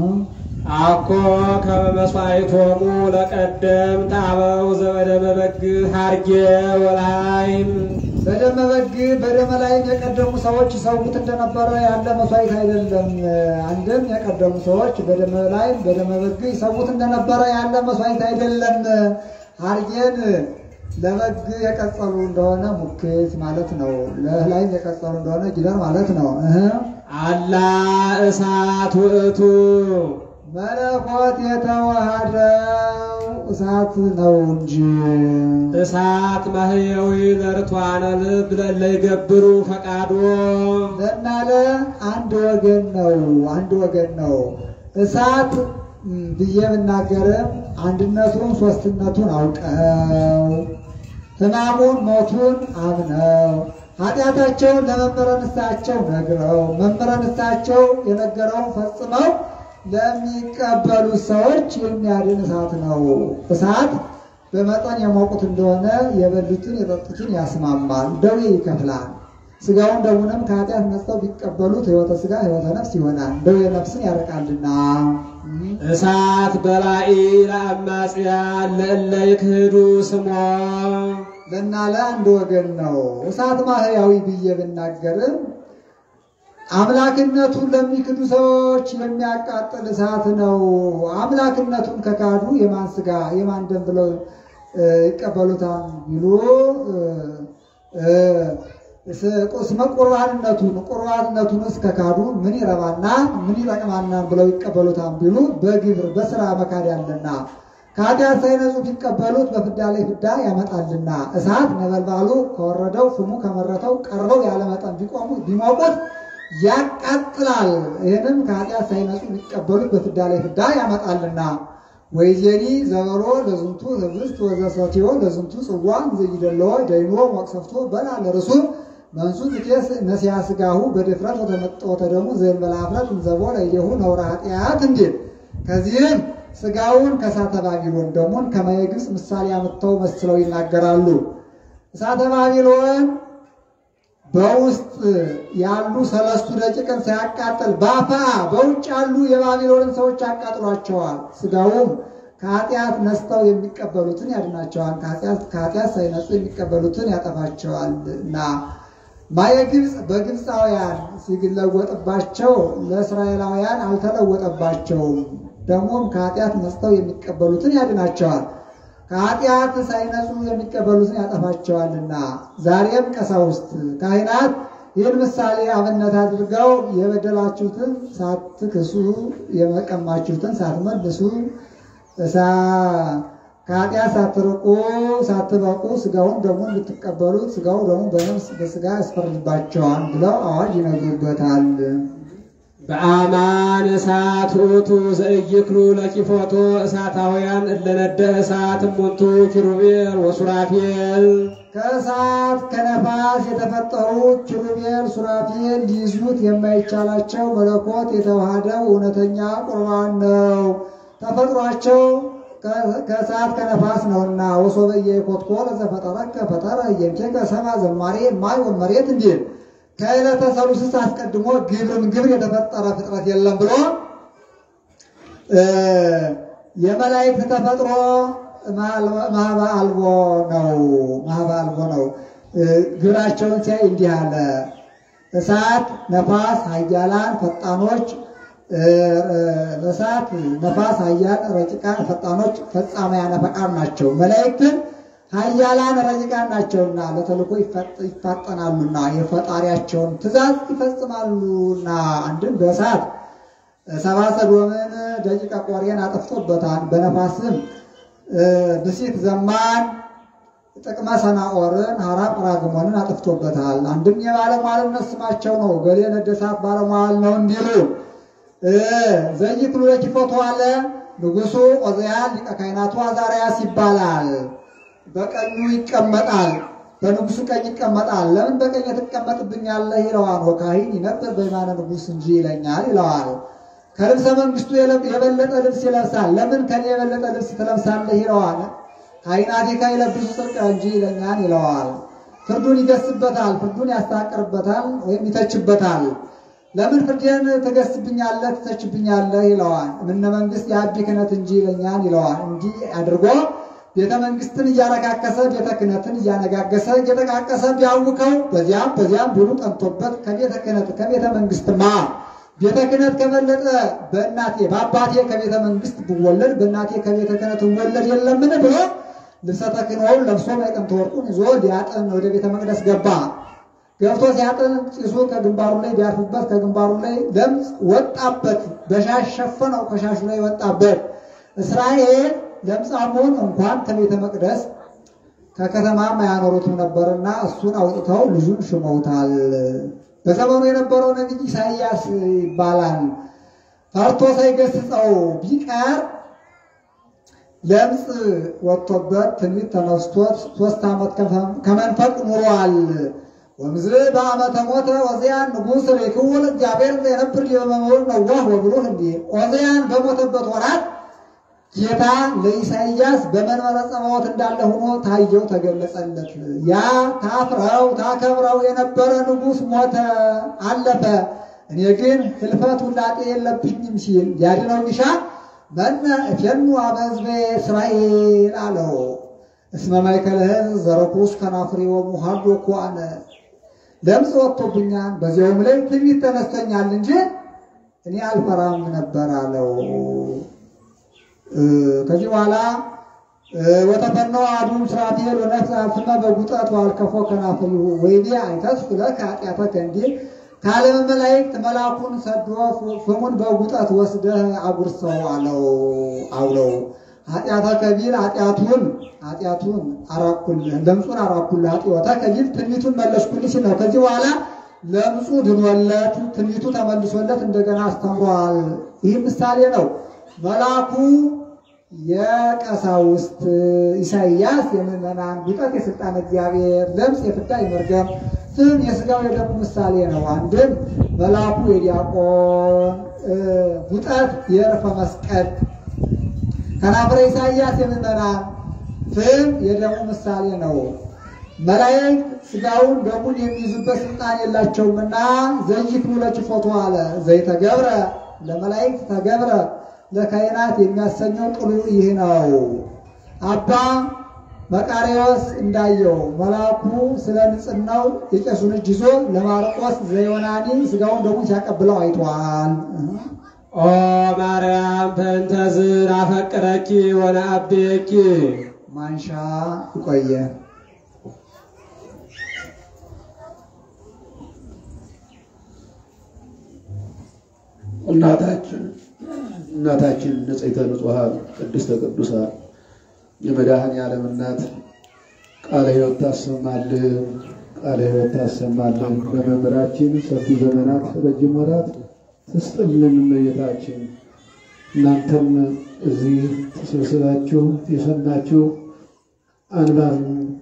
አኮ ከመ መሥዋዕቶሙ ለቀደምት አበው ዘበደመ በግ ሐርጌ ወላይም በደመ በግ በደመ ላይም የቀደሙ ሰዎች ይሰዉት እንደነበረ ያለ መስዋዕት አይደለም። አንድም የቀደሙ ሰዎች በደመ ላይም በደመ በግ ይሰዉት እንደነበረ ያለ መስዋዕት አይደለም። ሐርጌን ለበግ የቀጸሉ እንደሆነ ሙክት ማለት ነው። ለላይም የቀጸሉ እንደሆነ ጊደር ማለት ነው። እህ አላ እሳት ውእቱ መለኮት የተዋሃደው እሳት ነው እንጂ እሳት ማህየዊ ለርቷነ ልብ ለለ ይገብሩ ፈቃዶ ለናለ አንድ ወገን ነው። አንድ ወገን ነው። እሳት ም፣ ብዬ ብናገርም አንድነቱን ሶስትነቱን አውቀው ሕማሙን ሞቱን አምነው ኃጢአታቸውን ለመምህረ ንስሐቸው ነግረው መምህረ ንስሐቸው የነገረውን ፈጽመው ለሚቀበሉት ሰዎች የሚያድን እሳት ነው። እሳት በመጠን የሞቁት እንደሆነ የበሉትን የጠጡትን ያስማማል፣ ደዌ ይከፍላል። ስጋውን ደሙንም ከኃጢአት ነጽተው ቢቀበሉት ሕይወተ ስጋ ሕይወተ ነፍስ ይሆናል፣ ደዌ ነፍስን ያርቃልና። እሳት በላኢ ለአማጽያን ለእለ ይክህዱ ስሞ ለናለ አንድ ወገን ነው። እሳት ማህያዊ ብዬ ብናገርም አምላክነቱን ለሚክዱ ሰዎች የሚያቃጥል እሳት ነው። አምላክነቱን ከካዱ የማን ስጋ የማን ደም ብለው እ፣ ይቀበሉታል ቢሉ እ፣ ስመ ቁርባንነቱን ቁርባንነቱንስ ከካዱ ምን ይረባና ምን ይጠቅማና ብለው ይቀበሉታል ቢሉ በግብር በስራ መካድ ያለና ከኃጢአት ሳይነጹ ቢቀበሉት በፍዳ ላይ ፍዳ ያመጣልና እሳት ነበልባሉ ከወረደው ፍሙ ከመረተው ቀርበው ያለመጠን ቢቆሙ ቢሞቁት ያቃጥላል። ይህንም ከኃጢአት ሳይነጹ ቢቀበሉት በፍዳ ላይ ፍዳ ያመጣልና ወይዜኒ ዘበሮ ለዝንቱ ህብስት ወዘሰትዮ ለዝንቱ ጽዋ ዘይደለዎ ደይኖ መቅሰፍቶ በላ ለርሱ መንሱ ትኬስ ነሲያ ስጋሁ በድፍረት ወተመጠወተ ደሙ ዘእንበለ ኀፍረት እንዘቦ ለኢሌሁ ነውረ ኃጢአት እንዲል ከዚህም ስጋውን ከእሳተ ባቢሎን ደሙን ከማየ ግብፅ ምሳሌ አምጥተው መስለው ይናገራሉ። እሳተ ባቢሎን በውስጥ ያሉ ሰለስቱ ደቂቅን ሳያቃጥል ባፋ በውጭ ያሉ የባቢሎንን ሰዎች ያቃጥሏቸዋል። ስጋውም ከኃጢአት ነስተው የሚቀበሉትን ያድናቸዋል፣ ከኃጢአት ከኃጢአት ሳይነጹ የሚቀበሉትን ያጠፋቸዋል እና ማየ ግብፅ በግብፃውያን ሲለወጥባቸው ለእስራኤላውያን አልተለወጠባቸውም። ደግሞም ከኃጢአት ነጽተው የሚቀበሉትን ያድናቸዋል፣ ከኃጢአት ሳይነጹ የሚቀበሉትን ያጠፋቸዋልና። ዛሬም ቀሳውስት ካህናት ይህን ምሳሌ አብነት አድርገው የበደላችሁትን ሳትክሱ የመቀማችሁትን ሳትመልሱ ከኃጢአት ሳትርቁ ሳትበቁ ስጋውን ደግሞ እንድትቀበሉት ስጋው ደግሞ በነፍስ በስጋ ያስፈርድባቸዋል ብለው አዋጅ ይነግሩበታል። በአማን እሳት ውእቱ ዘእይክሉ ለቂፎቶ እሳታውያን እለነደ እሳት እሙንቱ ኪሩቤል ወሱራፌል ከእሳት ከነፋስ የተፈጠሩ ኪሩቤል ሱራፌል ሊይዙት የማይቻላቸው መለኮት የተዋሃደው እውነተኛ ቁርባን ነው። ተፈጥሯቸው ከእሳት ከነፋስ ነውና ወሶበ ኢኮትኮለ ዘፈጠረከ ፈጠረ እየንኬከ ሰማ ዘማሬ ማይ ወመሬት እንዲል ከዕለተ ሰሉስስ አስቀድሞ ግብርም ግብር የተፈጠረ ፍጥረት የለም ብሎ የመላእክት ተፈጥሮ ማህበ አልቦ ነው። ማህበ አልቦ ነው። ግብራቸውን ሲያይ እንዲህ አለ። እሳት፣ ነፋስ፣ ኃያላን ፈጣኖች እሳት፣ ነፋስ፣ ኃያል ረቂቃን ፈጣኖች ፈጻመያነ ፈቃድ ናቸው። መላእክትን ኃያላን ረቂቃን ናቸውና ለተልእኮ ይፋጠናሉና የፈጣሪያቸውን ትእዛዝ ይፈጽማሉና። አንድም በእሳት ሰባ ሰዶምን ደቂቀ ቆሬን አጥፍቶበታል። በነፋስም ብሲት ዘማን ጥቅመ ሰናኦርን ሀራ ጵራግሞንን አጥፍቶበታል። አንድም የባለሟልነት ስማቸው ነው። ገሌ ነደሳት ባለሟል ነው እንዲሉ ዘይክሉ ለኪፎቶ አለ ንጉሱ ዖዝያን ሊቀ ካህናቱ አዛርያስ ይባላል። በቀኙ ይቀመጣል፣ በንጉሱ ቀኝ ይቀመጣል። ለምን በቀኝ ትቀመጥብኛለህ ይለዋል። ወካሂን ይነብር በየማነ ንጉስ እንጂ ይለኛል ይለዋል። ከልብሰ መንግስቱ የበለጠ ልብስ ይለብሳል። ለምን ከኔ የበለጠ ልብስ ትለብሳለህ ይለዋል። ካህናቲከ ይለብሱ ጽድቅ እንጂ ይለኛል ይለዋል። ፍርዱን ይገስበታል፣ ፍርዱን ያስታቅርበታል ወይም ይተችበታል። ለምን ፍርዴን ትገስብኛለህ ትተችብኛለህ ይለዋል። እምነ መንግስት የአቢ ክህነት እንጂ ይለኛል ይለዋል። እንዲህ አድርጎ ቤተ መንግስትን እያረካከሰ ቤተ ክህነትን እያነጋገሰ እየጠቃቀሰ ቢያውከው በዚያም በዚያም ብሉ ጠንቶበት ከቤተ ክህነት ከቤተ መንግስትማ ቤተ ክህነት ከበለጠ በእናቴ በአባቴ ከቤተ መንግስት ብወለድ በእናቴ ከቤተ ክህነት ወለድ የለምን ብሎ ልብሰ ተክህኖውን ለብሶ ማዕጠንተ ወርቁን ይዞ ሊያጥን ወደ ቤተ መቅደስ ገባ። ገብቶ ሲያጥን ጭሱ ከግንባሩ ላይ ቢያርፍበት ከግንባሩ ላይ ለምጽ ወጣበት። በሻሽ ሸፈነው፣ ከሻሹ ላይ ወጣበት። እስራኤል ለምጻሙን እንኳን ከቤተ መቅደስ ከከተማም አያኖሩትም ነበርና እሱን አውጥተው ልጁን ሽመውታል። በዘመኑ የነበረው ነቢይ ኢሳይያስ ይባላል። ፈርቶ ሳይገስጸው ቢቀር ለምጽ ወጥቶበት ትንቢት ተነስቶት ሶስት ዓመት ከመንፈቅ ኑሯል። ወምዝ በዓመተ ሞተ ዖዝያን ንጉሥ ሬክዎ ለእግዚአብሔር ዘየነብር ዲበ መንበሩ ነዋህ ወብሉህ እንዲህ ዖዝያን በሞተበት ወራት ጌታ ለኢሳይያስ በመንበረ ጸባዖት እንዳለ ሆኖ ታየው፣ ተገለጸለት። ያ ታፍረው ታከብረው የነበረ ንጉሥ ሞተ፣ አለፈ። እኔ ግን ህልፈት ውላጤ የለብኝም ሲል ያድነው ቢሻ መነ እፌኑ አበ ሕዝቤ እስራኤል አለው። እስመ ማእከለ ሕዝብ ዘረኩስ ከናፍሬ ወሙሃዶ ኮአነ ለምጽ ወጥቶብኛል፣ በዚያውም ላይ ትንቢት ተነስቶኛል እንጂ እኔ አልፈራም ነበር አለው። ከዚህ በኋላ ወተፈነወ አሐዱ ሱራፌል ወነፍሰ አፍመ በጉጠት ወአልከፎ ከናፍሪሁ ወይቤ አይተስፍ ለከ ኃጢአተከ እንዲል ከዓለም መላእክት መልአኩን ሰዶ ፍሙን በጉጠት ወስደህ አጉርሰው አለው አውለው ኃጢአተከ ቢል ኃጢአቱን ኃጢአቱን አራኩልህ ለምጹን አራኩልህ ኃጢአተከ ቢል ትንቢቱን መለስኩልህ ሲል ነው። ከዚህ በኋላ ለምጹ ድኖለት ትንቢቱ ተመልሶለት እንደገና አስተምሯል። ይህ ምሳሌ ነው። መልአኩ የቀሳውስት ኢሳይያስ የምዕመናን ጉጠት የስልጣን እግዚአብሔር ለምጽ የፍዳ የመርገም ፍም የስጋው የደሙ ምሳሌ ነው። አንድም መልአኩ የዲያቆን ጉጠት የዕርፈ መስቀል ከናፍረ ኢሳይያስ የምዕመናን ፍም የደሙ ምሳሌ ነው። መላእክት ስጋውን ደሙን የሚይዙበት ስልጣን የላቸውምና ዘይክሉ ለችፎቱ አለ ዘይተገብረ ለመላእክት ተገብረ ለካህናት የሚያሰኘው ጥሉ ይህ ነው። አባ መቃርዮስ እንዳየው መልአኩ ስለ ንጽሕናው የቄሱን እጅ ይዞ ለማርቆስ ዘዮናኒ ስጋውን ደሙን ሲያቀብለው አይቷል። ኦ ማርያም በእንተዝ ናፈቅረኪ ወነአብየኪ ማንሻ ይቆየ እናታችን እናታችን ንጽሕተ ንጹሐን ቅድስተ ቅዱሳን የመድኃኔ ዓለም እናት ቃለ ሕይወት ታሰማልን፣ ቃለ ሕይወት ታሰማልን። በመምህራችን ሰፊ ዘመናት ረጅም ወራት ትስጥልን እመቤታችን። እናንተም እዚህ ተሰብስባችሁ የሰማችሁ አንባቢ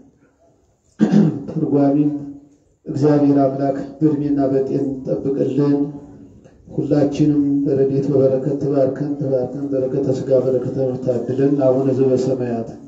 ትርጓሚም እግዚአብሔር አምላክ በእድሜና በጤን ጠብቅልን። ሁላችንም በረድኤት በበረከት ትባርከን ትባርከን በረከተ ሥጋ በረከተ ነፍስ ታድለን። አቡነ ዘበሰማያት